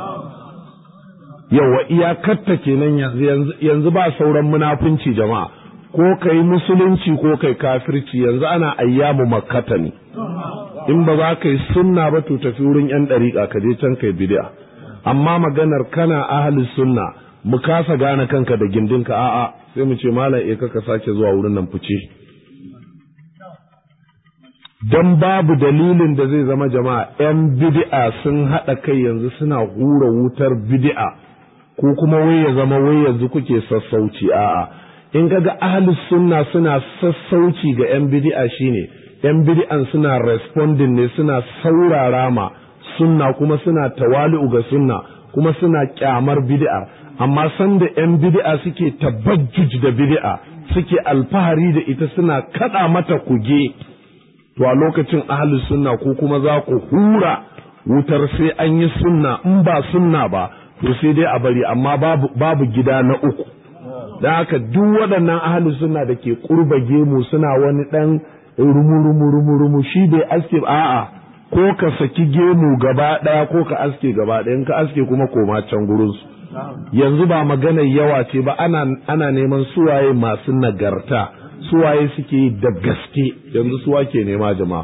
yawa iyakarta kenan yanzu yanzu ba sauran munafunci jama'a ko kai musulunci ko kai kafirci yanzu ana ayyamu makkata ne in ba za ka yi sunna ba to tafi wurin yan ɗariƙa ka je can kai bid'a amma maganar kana ahli sunna mu kasa gane kanka da gindinka a'a sai mu ce malam e ka sake zuwa wurin nan fice dan babu dalilin da zai zama jama'a yan bid'a sun haɗa kai yanzu suna hura wutar bid'a ko kuma wai ya zama wai yanzu kuke sassauci a'a in kaga ahli sunna suna sassauci ga yan bid'a shine yan bid'an suna responding ne suna saurara ma sunna kuma suna tawali'u ga sunna kuma suna kyamar bid'a amma sanda yan bid'a suke tabajjuj da bid'a suke alfahari da ita suna kada mata kuge to a lokacin ahli sunna ko kuma za ku hura wutar sai an yi sunna in ba sunna ba to sai dai a bari amma babu, babu gida na uku da haka duk waɗannan ahli sunna da ke ƙurba gemu suna wani ɗan rumu-rumu-rumu shi bai aske a'a ko ka saki gemu gaba ɗaya ko ka aske gaba ɗaya in ka aske kuma koma can gurinsu yanzu ba maganar yawa ce ba ana, ana neman suwaye masu nagarta suwaye suke yi da gaske yanzu suwa ke nema jama'a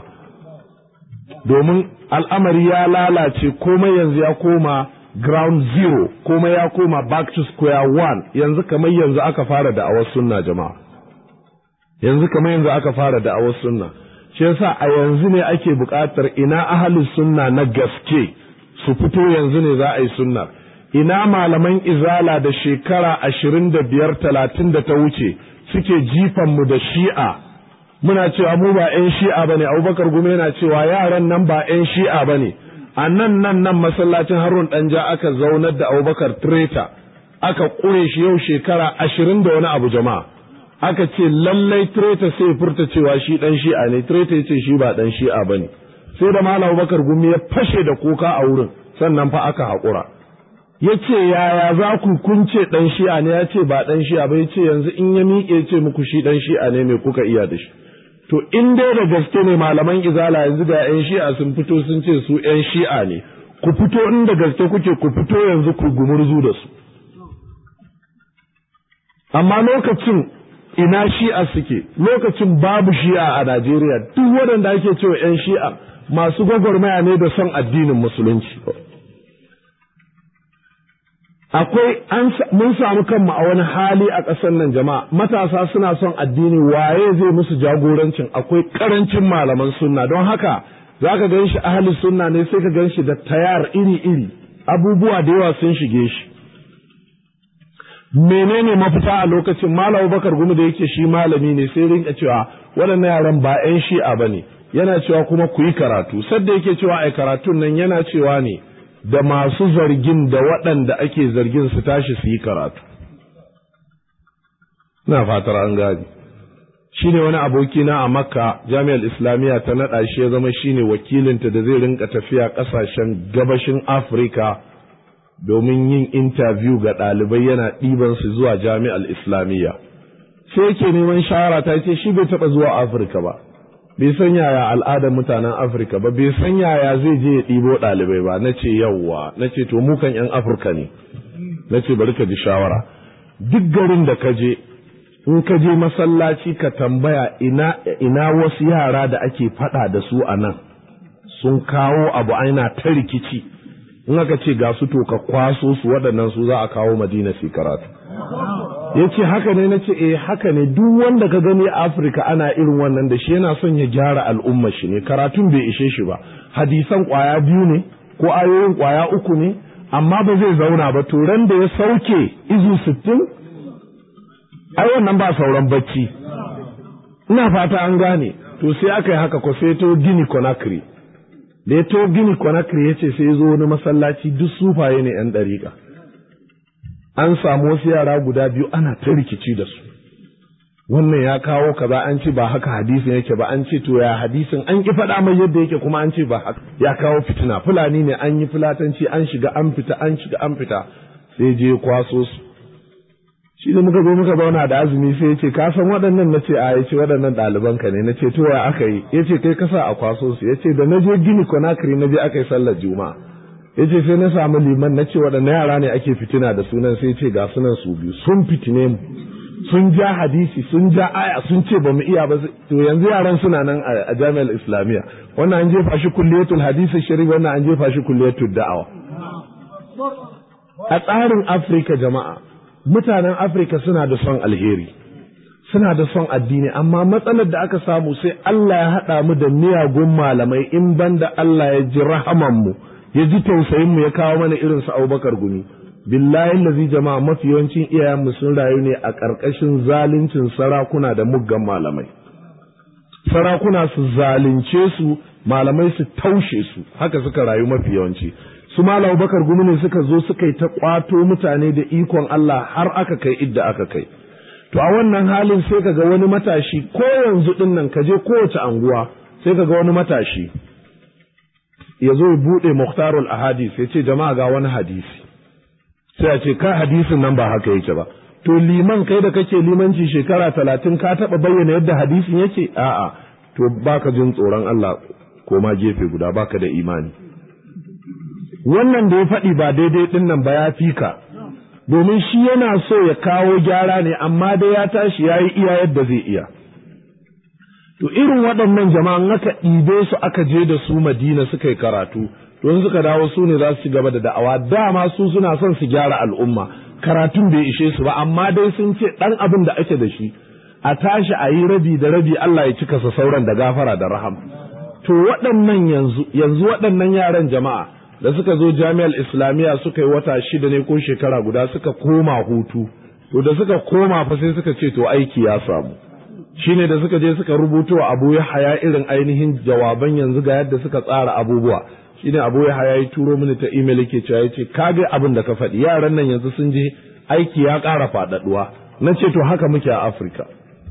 domin al'amari ya lalace komai yanzu ya koma ground zero komai ya koma back to square one yanzu kamar yanzu aka fara da'awar sunna jama'a yanzu kamar yanzu aka fara da'awar sunna shi yasa a yanzu ne ake buƙatar ina ahalus sunna na gaske su fito yanzu ne za a yi sunna ina malaman izala da shekara ashirin da biyar talatin da ta wuce suke jifan mu da shi'a muna cewa mu ba 'yan shi'a ba ne abubakar gume yana cewa yaran nan ba 'yan shi'a ba ne a nan nan nan masallacin harun ɗanja aka zaunar da abubakar treta aka ƙure shi yau shekara ashirin da wani abu jama'a aka ce lallai treta sai furta cewa shi ɗan shi'a ne treta ya ce shi ba ɗan shi'a ba ne sai da malam abubakar gumi ya fashe da kuka a wurin sannan fa aka haƙura ya ce yaya za ku kunce ɗan shi'a ne ya ce ba ɗan shi'a ba ya ce yanzu in ya miƙe ce muku shi ɗan shi'a ne mai kuka iya da shi to in dai da gaske ne malaman izala yanzu ga 'yan shi'a sun fito sun ce su 'yan shi'a ne ku fito in da gaske kuke ku fito yanzu ku gumurzu da su amma lokacin ina shi'a suke lokacin babu shi'a a Najeriya duk waɗanda ake cewa 'yan shi'a masu gwagwarmaya ne da son addinin musulunci akwai mun samu kanmu a wani hali a ƙasar nan jama'a matasa suna son addini waye zai musu jagorancin akwai ƙarancin malaman sunna don haka za ka gan shi ahli sunna ne sai ka gan shi da tayar iri-iri abubuwa da yawa sun shige shi menene mafita a lokacin malam bakar gumi da yake shi malami ne sai rinka cewa waɗannan yaran ba 'yan shi'a ba ne yana cewa kuma ku yi karatu sadda yake cewa ai karatun nan yana cewa ne da masu zargin da waɗanda ake zargin su tashi su yi karatu ina fatar an gani shi ne wani abokina a makka jami'ar islamiyya ta naɗa shi ya zama shi ne wakilinta da zai rinka tafiya ƙasashen gabashin afirka domin yin intabiyu ga ɗalibai yana ɗiban su zuwa jami'ar islamiyya sai yake neman shawara ta ce shi bai taɓa zuwa afirka ba bai san yaya al'adar mutanen afirka ba bai san yaya zai je ya ɗibo ɗalibai ba na ce yawwa na ce to mukan 'yan afirka ne na ce bari ka ji shawara duk garin da ka je in ka je masallaci ka tambaya ina, ina wasu yara da ake faɗa da su a nan sun kawo abu aina ta rikici in aka ce ga su to ka kwaso su waɗannan su za a kawo madina su karatu ya ce haka ne na ce eh haka ne duk wanda ka gani a afirka ana irin wannan da shi yana son ya gyara al'umma shi ne karatun bai ishe shi ba hadisan kwaya biyu ne ko ayoyin kwaya uku ne amma ba zai zauna ba to ran da ya sauke izu sittin ai wannan ba sauran bacci ina fata an gane to sai aka yi haka ko sai to gini conakry da ya to gini conakry ya ce sai ya zo wani masallaci duk sufaye ne yan ɗariƙa an samu wasu yara guda biyu ana ta rikici da su wannan ya kawo kaza an ce ba haka hadisin yake ba an ce to ya hadisin an ki faɗa mai yadda yake kuma an ce ba haka ya kawo fitina fulani ne an yi fulatanci an shiga an fita an shiga an fita sai je kwaso su shi da muka zo muka zauna da azumi sai ya ce ka san waɗannan na ce a ya ce waɗannan ɗaliban ka ne na ce to ya aka yi ya ce kai kasa a kwaso su ya ce da na je gini konakiri na je aka yi sallar juma'a ya ce sai na samu liman na ce waɗanne yara ne ake fitina da sunan sai ce ga sunan su biyu sun fitine mu sun ja hadisi sun ja aya sun ce ba mu iya ba to yanzu yaran suna nan a jami'ar islamiyya wannan an jefa shi kulliyatul hadisi shari wannan an jefa shi kulliyatul da'awa a tsarin afirka jama'a mutanen afirka suna da son alheri suna da son addini amma matsalar da aka samu sai Allah ya haɗa mu da miyagun malamai in banda Allah ya ji rahaman mu ya ji tausayin mu ya kawo mana irin su Abubakar Gumi billahi lazi jama'a mafi yawancin iyayenmu sun rayu ne a ƙarƙashin zaluncin sarakuna da muggan malamai sarakuna su zalunce su malamai su taushe su haka suka rayu mafi yawanci su malam bakar gumi ne suka zo suka yi ta kwato mutane da ikon Allah har aka kai idda aka kai to a wannan halin sai ka ga wani matashi ko yanzu din nan ka je kowace anguwa sai ka ga wani matashi ya zo ya buɗe muhtarul ahadis ya ce jama'a ga wani hadisi sai a ce ka hadisin nan ba haka yake ba to liman kai da kake limanci shekara talatin ka taɓa bayyana yadda hadisin yake a'a to baka jin tsoron Allah ko ma gefe guda baka da imani wannan da ya faɗi ba daidai ɗin nan ba ya fi ka domin shi yana so ya kawo gyara ne amma dai ya tashi ya yi iya yadda zai iya to irin waɗannan jama'an aka ɗibe su aka je da su madina suka yi karatu don suka dawo su ne za su ci gaba da da'awa dama su suna son su gyara al'umma karatun bai ishe su ba amma dai sun ce ɗan abin da ake da shi a tashi a yi rabi da rabi Allah ya cika sa sauran da gafara da raham to waɗannan yanzu yanzu waɗannan yaran jama'a da suka zo jami'ar islamiyya suka yi wata shida ne ko shekara guda suka koma hutu to da suka koma fa sai suka ce to aiki ya samu shine da suka je suka rubuto abu ya haya irin ainihin jawaban yanzu ga yadda suka tsara abubuwa shine abu ya haya ya turo mini ta email yake cewa yace ka ga abin da ka faɗi yaran nan yanzu sun je aiki ya ƙara faɗaɗuwa na ce to haka muke a Afirka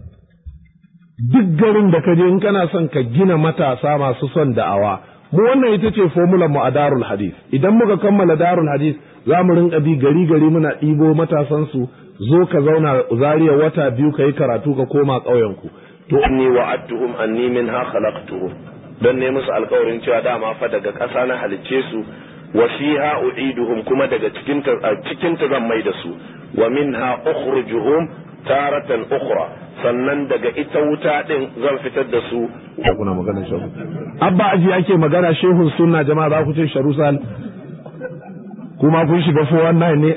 duk garin da ka je in kana son ka gina matasa masu son da'awa mu wannan ita ce formular mu a darul hadith idan muka kammala darul hadith za mu rinka bi gari gari muna ɗibo matasan su zo ka zauna zariya wata biyu ka yi karatu ka koma ƙauyen ku to inni wa'adtuhum anni minha khalaqtuhum dan ne musu alƙawarin cewa dama fa daga ƙasa na halicce su wa fiha u'iduhum kuma daga cikin ta cikin ta zan mai da su wa minha ukhrijuhum taratan ukhra sannan daga ita wuta din zan fitar da su kuna magana shehu abba aji ake magana shehun sunna jama'a za ku ce sharusal kuma kun shiga 419 ne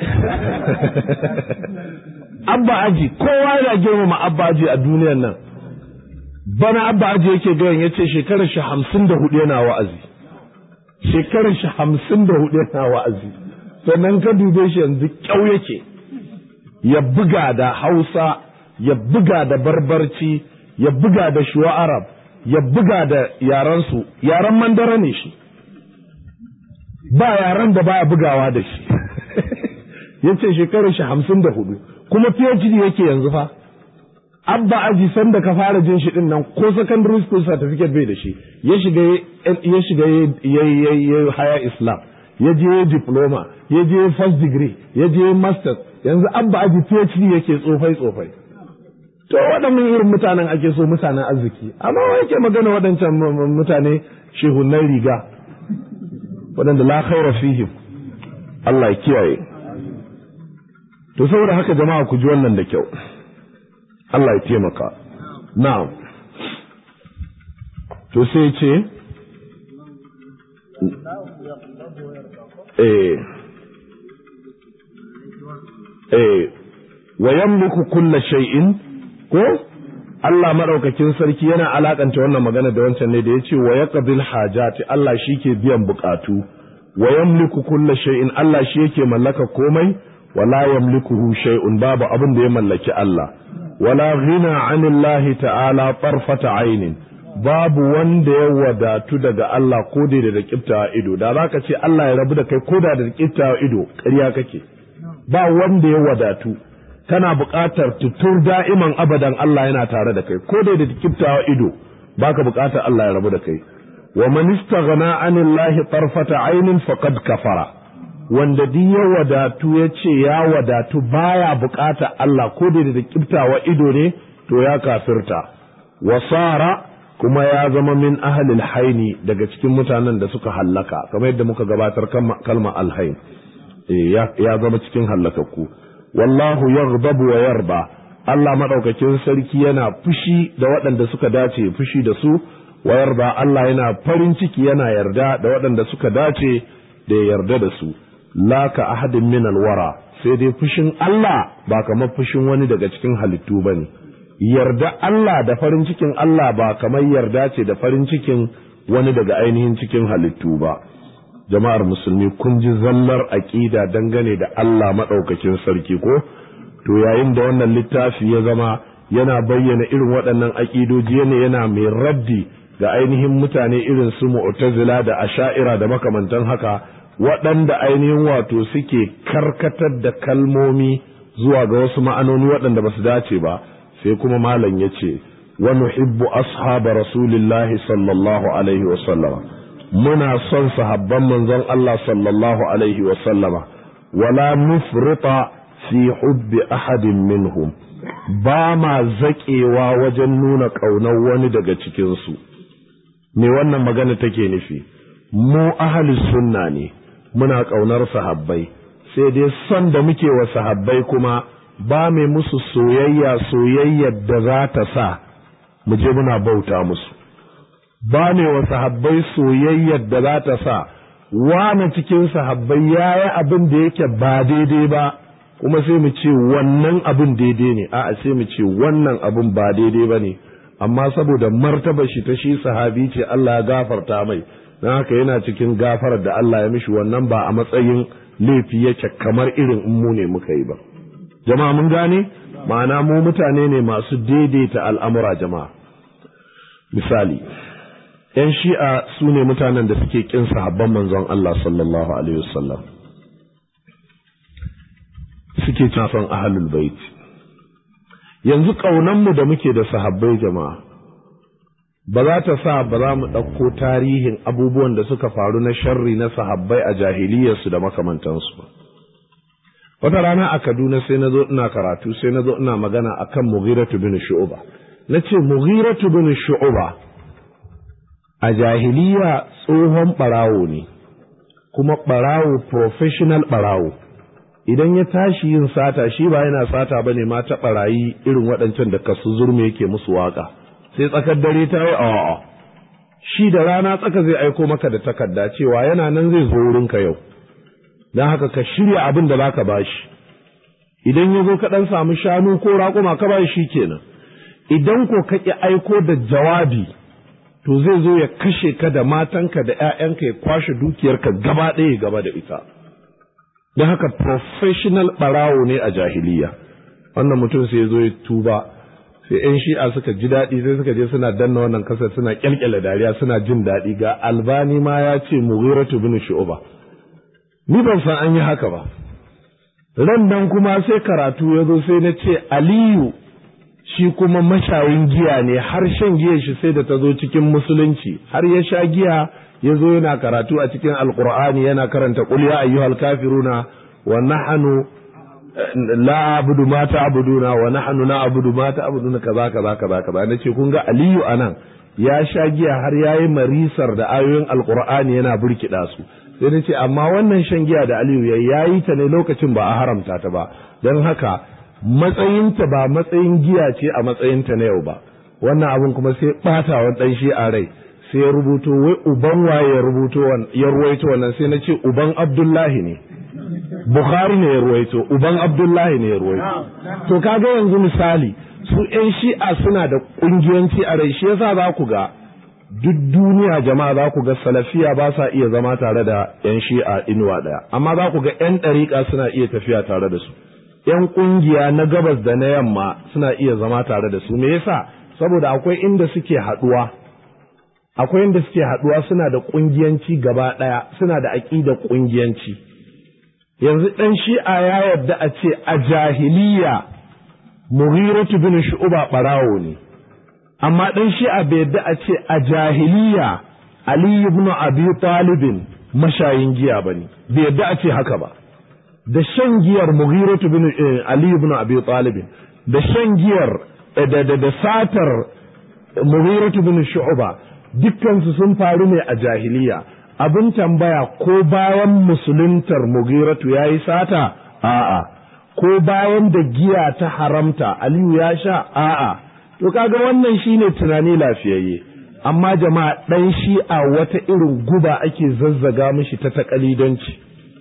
abba aji kowa yana girmama abba aji a duniyar nan bana abba aji yake gayan ya ce shekarar shi hamsin da hudu yana wa'azi shekarar shi hamsin da hudu yana wa'azi sannan ka dube shi yanzu kyau yake ya buga da hausa ya buga da barbarci ya buga da shuwa arab ya buga da yaransu yaran mandara ne shi ba yaran da baya bugawa da shi ya ce shekarar shi hamsin da hudu kuma phd yake yanzu fa abba aji sanda ka fara jin shi din nan ko secondary school certificate bai da shi ya shiga ya shiga ya haya islam ya je diploma ya je first degree ya je masters yanzu abba aji phd yake tsofai tsofai to waɗannan irin mutanen ake so mutanen arziki amma wa yake magana waɗancan mutane shehunan riga waɗanda la khaira fihim Allah ya kiyaye to saboda haka jama'a ku ji wannan da kyau Allah ya taimaka na'am to sai ce eh eh wa yamliku kulla shay'in ko Allah madaukakin sarki yana alakanta wannan magana da wancan ne da yace wa yaqbil hajati Allah shi ke biyan bukatu wa yamliku kulla shay'in Allah shi yake mallaka komai wala yamlikuhu shay'un babu abin da ya mallaki Allah wala ghina anillahi ta'ala tarfata ainin babu wanda ya wadatu daga Allah ko da da kiftawa ido da zaka ce Allah ya rabu da kai ko da da kiftawa ido ƙarya kake ba wanda ya wadatu kana buƙatar tutur da'iman abadan Allah yana tare da kai ko da da kiftawa ido baka buƙatar Allah ya rabu da kai wa man istaghna anillahi tarfata ainin faqad kafara wanda duk ya wadatu ya ce ya wadatu baya buƙatar Allah ko da da kiftawa ido ne to ya kafirta wasara kuma ya zama min ahalil haini daga cikin mutanen da suka hallaka kamar yadda muka gabatar kalma alhain ya zama cikin hallakakku wallahu yaghdabu wa yarda Allah madaukakin sarki yana fushi da waɗanda suka dace fushi da su wa yarda Allah yana farin ciki yana yarda da waɗanda suka dace da yarda da su la ka ahadin min alwara sai dai fushin Allah ba kamar fushin wani daga cikin halittu bane yarda Allah da farin cikin Allah ba kamar yarda ce da farin cikin wani daga ainihin cikin halittu ba jama'ar musulmi kun ji zallar aƙida dangane da Allah maɗaukakin sarki ko to yayin da wannan littafi ya zama yana bayyana irin waɗannan aƙidoji ne yana mai raddi ga ainihin mutane irin su mu'tazila da asha'ira da makamantan haka waɗanda ainihin wato suke karkatar da kalmomi zuwa ga wasu ma'anoni waɗanda ba su dace ba sai kuma malam ya ce wa nuhibbu ashaba rasulillahi sallallahu alaihi wa sallama muna son sahabban manzon Allah sallallahu alaihi wa sallama wala nufrita fi hubbi ahadin minhum ba ma zaƙewa wajen nuna ƙaunar wani daga cikinsu me wannan magana take nufi mu ahli sunna ne muna ƙaunar sahabbai sai dai son da muke wa sahabbai kuma ba mai musu soyayya soyayyar da za ta sa mu je muna bauta musu ba mai wa sahabbai soyayyar da za ta sa wane cikin sahabbai ya yi abin da yake ba daidai ba kuma sai mu ce wannan abin daidai ne a'a sai mu ce wannan abin ba daidai ba ne amma saboda martaba shi ta shi sahabi ce Allah ya gafarta mai don haka yana cikin gafarar da Allah ya mishi wannan ba a matsayin laifi yake kamar irin in mu ne muka yi ba jama'a mun gane ma'ana mu mutane ne masu daidaita al'amura jama'a misali ‘yan shi'a su ne mutanen da suke ƙin sahabban manzon Allah sallallahu Alaihi wasallam suke son ahalul bait yanzu ƙaunanmu da muke da sahabbai jama'a ba za ta sa ba za mu ɗauko tarihin abubuwan da suka faru na sharri na sahabbai a jahiliyarsu da makamantansu ba wata rana a kaduna sai na zo ina karatu sai na zo ina magana akan mughiratu bin shu'uba na ce mughiratu bin shu'uba a jahiliya tsohon ɓarawo ne kuma ɓarawo professional ɓarawo idan ya tashi yin sata shi ba yana sata ba ne ma ta ɓarayi irin waɗancan da kasu zurme yake musu waka sai tsakar dare ta yi awa shi da rana tsaka zai aiko maka da takarda cewa yana nan zai zo wurinka yau don haka ka shirya abin da zaka bashi idan ya zo ka ɗan samu shanu ko raƙuma ka bashi shi kenan idan ko ka ƙi aiko da jawabi to zai zo ya kashe ka da matanka da ‘ya'yanka ya kwashe dukiyarka gaba ɗaya gaba da ita don haka professional ɓarawo ne a jahiliya wannan mutum sai ya zo ya tuba sai ‘yan shi'a suka ji daɗi sai suka je suna danna wannan kasar suna ƙyalƙyala dariya suna jin daɗi ga albani ma ya ce mughiratu bin shu'uba ni ban san an yi haka ba ran nan kuma sai karatu ya zo sai na ce aliyu shi kuma mashayin giya ne har shan giya shi sai da ta zo cikin musulunci har ya sha giya ya zo yana karatu a cikin alkur'ani yana karanta qul ya ayyuhal kafiruna wa nahnu la abudu ma ta'buduna wa nahnu na abudu ma ta'buduna kaza kaza kaza kaza nace kun ga aliyu anan ya sha giya har yayi marisar da ayoyin alkur'ani yana burkida su sai nace amma wannan shan giya da aliyu yayi ta ne lokacin ba a haramta ta ba don haka matsayinta ba matsayin giya ce a matsayinta na yau ba wannan abin kuma sai ɓata wa ɗan shi a rai sai ya rubuto wai uban waye ya rubuto ya ruwaito wannan sai na ce uban abdullahi ne bukhari ne ya ruwaito uban abdullahi ne ya ruwaito to kaga yanzu misali su yan shi'a suna da ƙungiyanci a rai shi yasa za ku ga duk duniya jama'a za ku ga salafiya ba sa iya zama tare da yan shi'a inuwa ɗaya amma za ku ga yan ɗariƙa suna iya tafiya tare da su ‘yan ƙungiya na gabas da na yamma suna iya zama tare da su, me yasa saboda akwai inda suke haɗuwa, akwai inda suke haɗuwa suna da ƙungiyanci gaba ɗaya, suna da aƙidar ƙungiyanci. Yanzu ɗan shi'a ya yarda a ce a jahiliya Mughiratu bin Shu'uba ɓarawo ne, amma ɗan shi'a bai yarda a ce a jahiliya Ali ibn Abi Talibin mashayin giya ba ne, bai yarda a ce haka ba. da shan giyar Mughiratu bin Ali ibn Abi Talib da shan giyar da da da satar Mughiratu bin Shu'ba dukkan su sun faru ne a jahiliya abin tambaya ko bayan musuluntar Mughiratu yayi sata a'a ko bayan da giya ta haramta Aliyu ya sha a'a to kaga wannan shine tunani lafiyayye amma jama'a dan shi'a wata irin guba ake zazzaga mishi ta takalidanci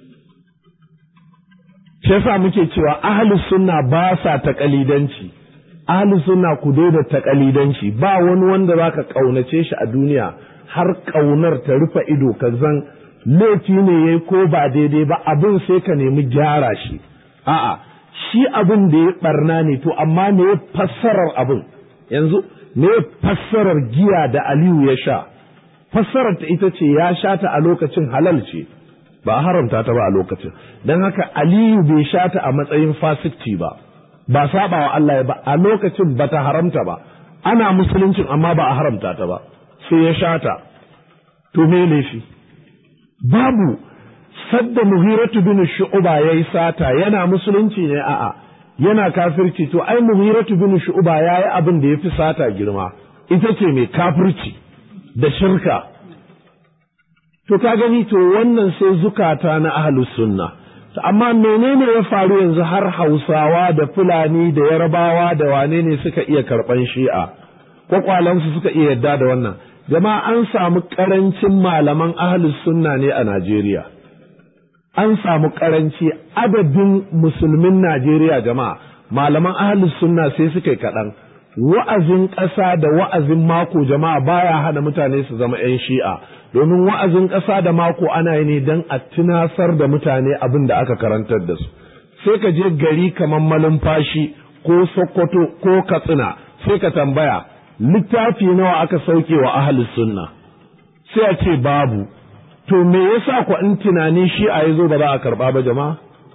shi yasa muke cewa ahlus sunna ba sa takalidanci ahlus sunna ku daida takalidanci ba wani wanda zaka kaunace shi a duniya har kaunar ta rufe ido ka zan laifi ne yayi ko ba daidai ba abin sai ka nemi gyara shi a'a shi abin da ya barna ne to amma me ya fassarar abin yanzu me ya fassarar giya da Aliyu ya sha fassarar ta ita ce ya sha ta a lokacin halal ce ba a haramta ta ba a lokacin don haka aliyu bai sha ta a matsayin fasikci ba ba saba wa Allah ba a lokacin ba ta haramta ba ana musuluncin amma ba a haramta ta ba sai ya sha ta to me laifi babu sadda muhiratu bin shu'uba yayi sata yana musulunci ne a'a yana kafirci to ai muhiratu bin shu'uba yayi abin da yafi sata girma ita ce mai kafirci da shirka To ka gani to wannan sai zukata na ahlus sunna. Amma menene ya faru yanzu har Hausawa da Fulani da Yarbawa da wane ne suka iya karɓan shi'a? Kwakwalansu suka iya yadda da wannan. Jama'a an samu ƙarancin malaman ahlus sunna ne a Najeriya. An samu ƙaranci adadin musulmin Najeriya jama'a malaman ahlus sunna sai suka yi kaɗan. Wa'azin ƙasa da wa'azin mako jama'a baya hana mutane su zama 'yan shi'a. domin wa'azin ƙasa da mako ana yi ne don a tunasar da mutane abin da aka karantar da su sai ka je gari kamar malumfashi ko sokoto ko katsina sai ka tambaya littafi nawa aka sauke wa ahalus sunna sai a ce babu to me yasa ku in tunani shi a yazo ba za a karba ba jama'a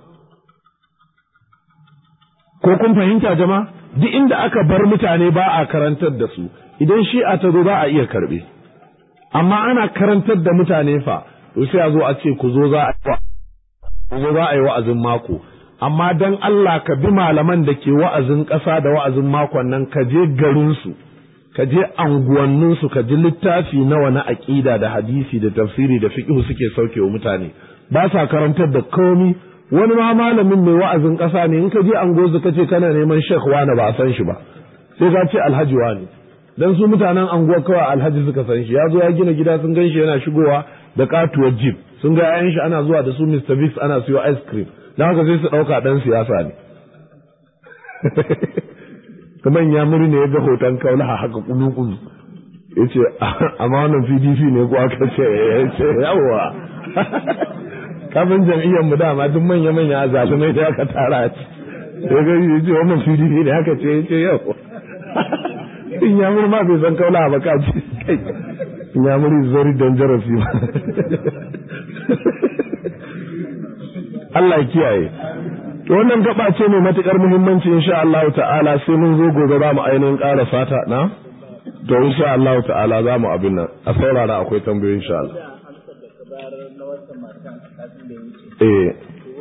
ko kun fahimta jama'a duk inda aka bar mutane ba a karantar da su idan shi'a ta zo za a iya karbe amma ana karantar da mutane fa to sai a zo a ce ku zo za a yi wa'azin mako amma dan Allah ka bi malaman da ke wa'azin ƙasa da wa'azin makon nan ka je garinsu ka je anguwanninsu ka ji littafi nawa na aƙida da hadisi da tafsiri da fiqhu suke sauke wa mutane ba sa karantar da komi wani ma malamin mai wa'azin ƙasa ne in ka je angozu ka ce kana neman shek wani ba a san shi ba sai ka ce alhaji wani dan su mutanen anguwar kawai alhaji suka san shi ya zo ya gina gida sun gan shi yana shigowa da katuwar jeep sun ga yayan shi ana zuwa da su Mr. Biggs ana siyo ice cream dan haka sai su ɗauka ɗan siyasa ne kuma ya muri ne ya ga hoton kaula haka kulu-kulu ya ce amma wannan pdp ne ko aka ce ya ce yawa kafin jam'iyyar mu dama duk manya-manya zalumai da aka tara ci ya ga ya ce wannan pdp ne aka ce ya ce yawa in ya muri ma bai san kaula ba ka ce kai in ya muri is very dangerous you Allah ya kiyaye to wannan gaba ce mai matukar muhimmanci insha Allah ta'ala sai mun zo gobe za mu ainihin ƙara fata na to insha Allah ta'ala za mu abin nan a saurara akwai tambayoyi insha Allah eh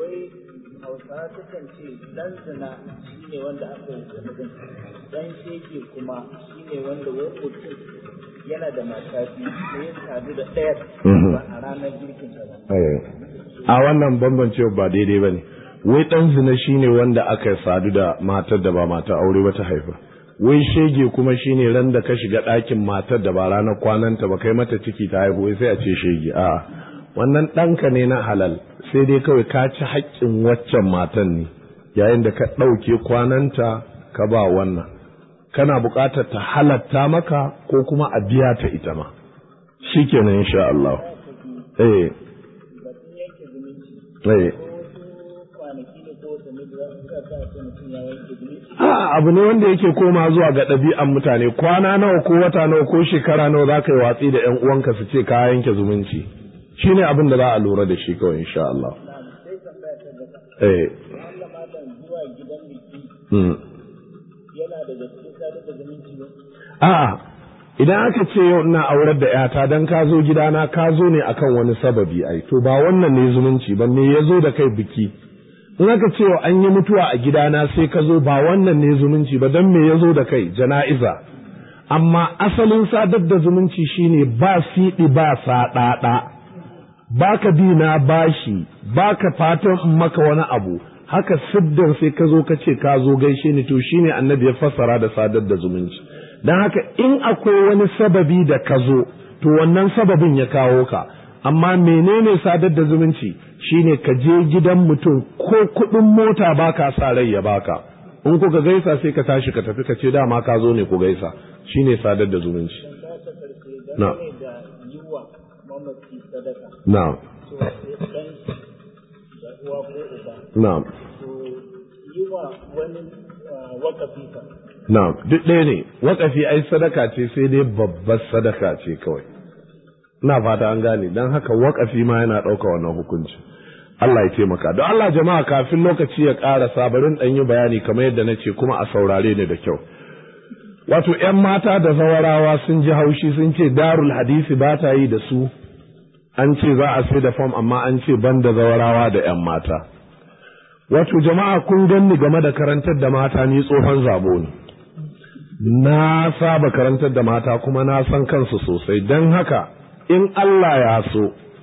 hausawa sukan ce dan zina shine wanda aka yi zanubin dan shege kuma shine wanda wani mutum yana da mata biyu sai ya sadu da ɗayar ba a ranar girkin ta ba a wannan bambancewa ba daidai ba ne wai ɗan zina shine wanda aka sadu da matar da ba mata aure ba ta haifa wai shege kuma shine ran da ka shiga ɗakin matar da ba ranar kwananta ba kai mata ciki ta haihu wai sai a ce shege a'a wannan ɗanka ne na halal sai dai kawai ka ci haƙƙin waccan matan ne yayin da ka ɗauke kwananta ka ba wannan kana buƙatar ta halatta maka ko kuma a biya ta ita ma shikenan insha Allah eh batun yanke zumunci eh ko kwanaki ne ko watanni da za su sa ce mutum ya yanke zumunci a abu ne wanda yake koma zuwa ga ɗabi'an mutane kwana nawa ko wata nawa ko shekara nawa za ka yi watsi da 'yan uwanka su ce ka yanke zumunci shine abin da za a lura da shi kawai insha Allah sai tambaya ta gaba eh Allah malam zuwa gidan biki mm. yana daga cikin sadar da zumunci ba A'a, idan aka ce yau ina aurar da ‘yata don ka zo gidana ka zo ne akan wani sababi ai, to ba wannan ne zumunci ba me ya zo da kai biki. In aka ce yau an yi mutuwa a gidana sai ka zo ba wannan ne zumunci ba don me ya zo da kai jana'iza. Amma asalin sadar da zumunci shine ba siɗi ba saɗaɗa, ba ka bi na bashi, ba ka fatan in maka wani abu, haka siddan sai ka zo ka ce ka zo gaishe ni to shine annabi ya fassara da sadar da zumunci. don haka in akwai wani sababi da ka zo to wannan sababin ya kawo ka amma menene sadar da zumunci shine ka je gidan mutum ko kuɗin mota baka sa rai ya baka in kuka gaisa sai ka tashi ka tafi ka ce dama ka zo ne ku gaisa shine sadar da zumunci ta ta karshe Na. dangane da yiwa mamaci sadaka na'am to sai dan shi da uwa ko uba na'am to yiwa wani ah, wakafi fa na'am duk ɗaya ne waƙafi ai sadaka ce sai dai babbar sadaka ce kawai ina fata an gane don haka waƙafi ma yana ɗauka wannan hukunci Allah ya taimaka don Allah jama'a kafin lokaci ya ƙara sabarin ɗan yi bayani kamar yadda na ce kuma a saurare ni da kyau wato ‘yan mata da zawarawa sun ji haushi sun ce darul hadisi ba ta yi da su an ce za a sai da fam amma an ce ban da zawarawa da ‘yan mata wato jama'a kun ganni game da karantar da mata ni tsohon zabo ne na saba karantar da mata kuma na san kansu sosai don haka in Allah ya so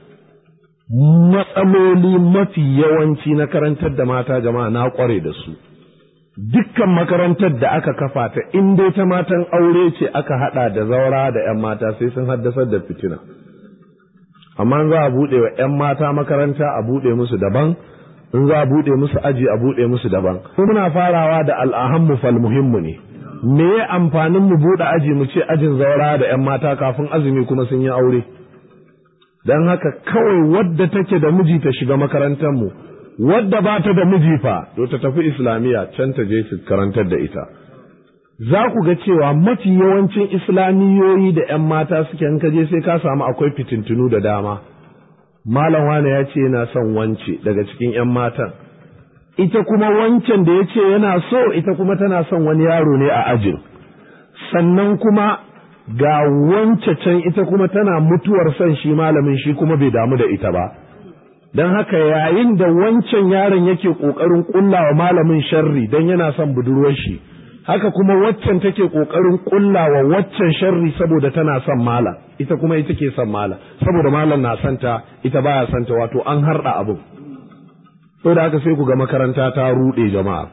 matsaloli mafi yawanci na karantar da mata jama'a na kware da su dukkan makarantar da aka kafa ta in dai ta matan aure ce aka hada da zaura da 'yan mata sai sun haddasar da fitina amma za a buɗe wa 'yan mata makaranta a buɗe musu daban in za a buɗe musu aji a buɗe musu daban muna farawa da al'ahammu fal muhimmu ne me ya amfanin mu buɗe aji mu ce ajin zaura da 'yan mata kafin azumi kuma sun yi aure don haka kawai wadda take da miji ta shiga makarantar mu wadda ba ta da miji fa to ta tafi islamiyya can ta je su karantar da ita za ku ga cewa mafi yawancin islamiyoyi da 'yan mata suke in ka je sai ka samu akwai fitintunu da dama malam wane ya ce yana son wance daga cikin 'yan matan ita kuma wancan da ya ce yana so ita kuma tana son wani yaro ne a ajin sannan kuma ga wance can ita kuma tana mutuwar son shi malamin shi kuma bai damu da ita ba don haka yayin da wancan yaron yake ƙoƙarin ƙullawa malamin sharri don yana son budurwar shi haka kuma waccan take ƙoƙarin ƙullawa waccan sharri saboda tana son malam ita kuma ita ke son malam saboda malam na santa ita baya santa wato an harɗa abin da haka sai ku ga makaranta ta ruɗe jama'a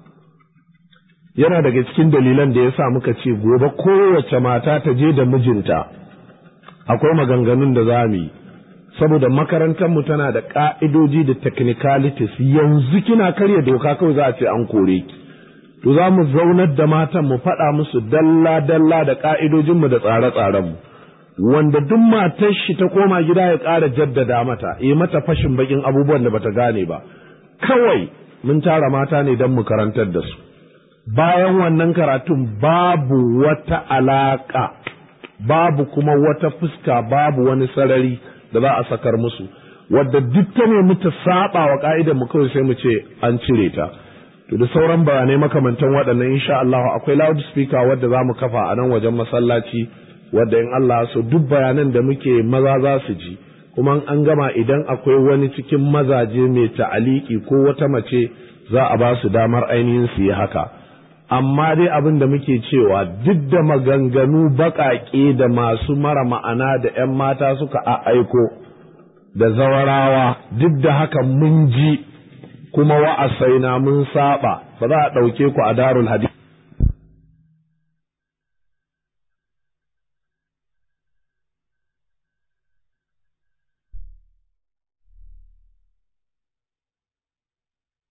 yana daga cikin dalilan da ya sa muka ce gobe kowace mata ta je da mijinta akwai maganganun da za mu yi saboda makarantarmu tana da ƙa'idoji da technicalities yanzu kina karya doka kawai za a ce an kore ki to za mu zaunar da matan mu faɗa musu dalla-dalla da ƙa'idojinmu da tsare-tsarenmu wanda duk matar shi ta koma gida ya ƙara jaddada mata yi mata fashin bakin abubuwan da bata gane ba kawai mun tara mata ne don mu karantar da su bayan wannan karatun babu wata alaƙa babu kuma wata fuska babu wani sarari da za a sakar musu wadda duk ta nemi ta saba wa ka'idar mu kawai sai mu ce an cire ta to da sauran bayanai makamantan waɗannan insha Allah akwai loudspeaker wadda za mu kafa a nan wajen masallaci wadda in Allah so duk bayanan da muke maza za su ji kuma an gama idan akwai wani cikin mazaje mai ta'aliki ko wata mace za a ba su damar ainihin su yi haka amma dai abin da muke cewa duk da maganganu baƙaƙe da masu mara ma'ana da 'yan mata suka aiko da zawarawa duk da haka mun ji kuma wa'asaina mun saba ba za a ɗauke ku a darul hadith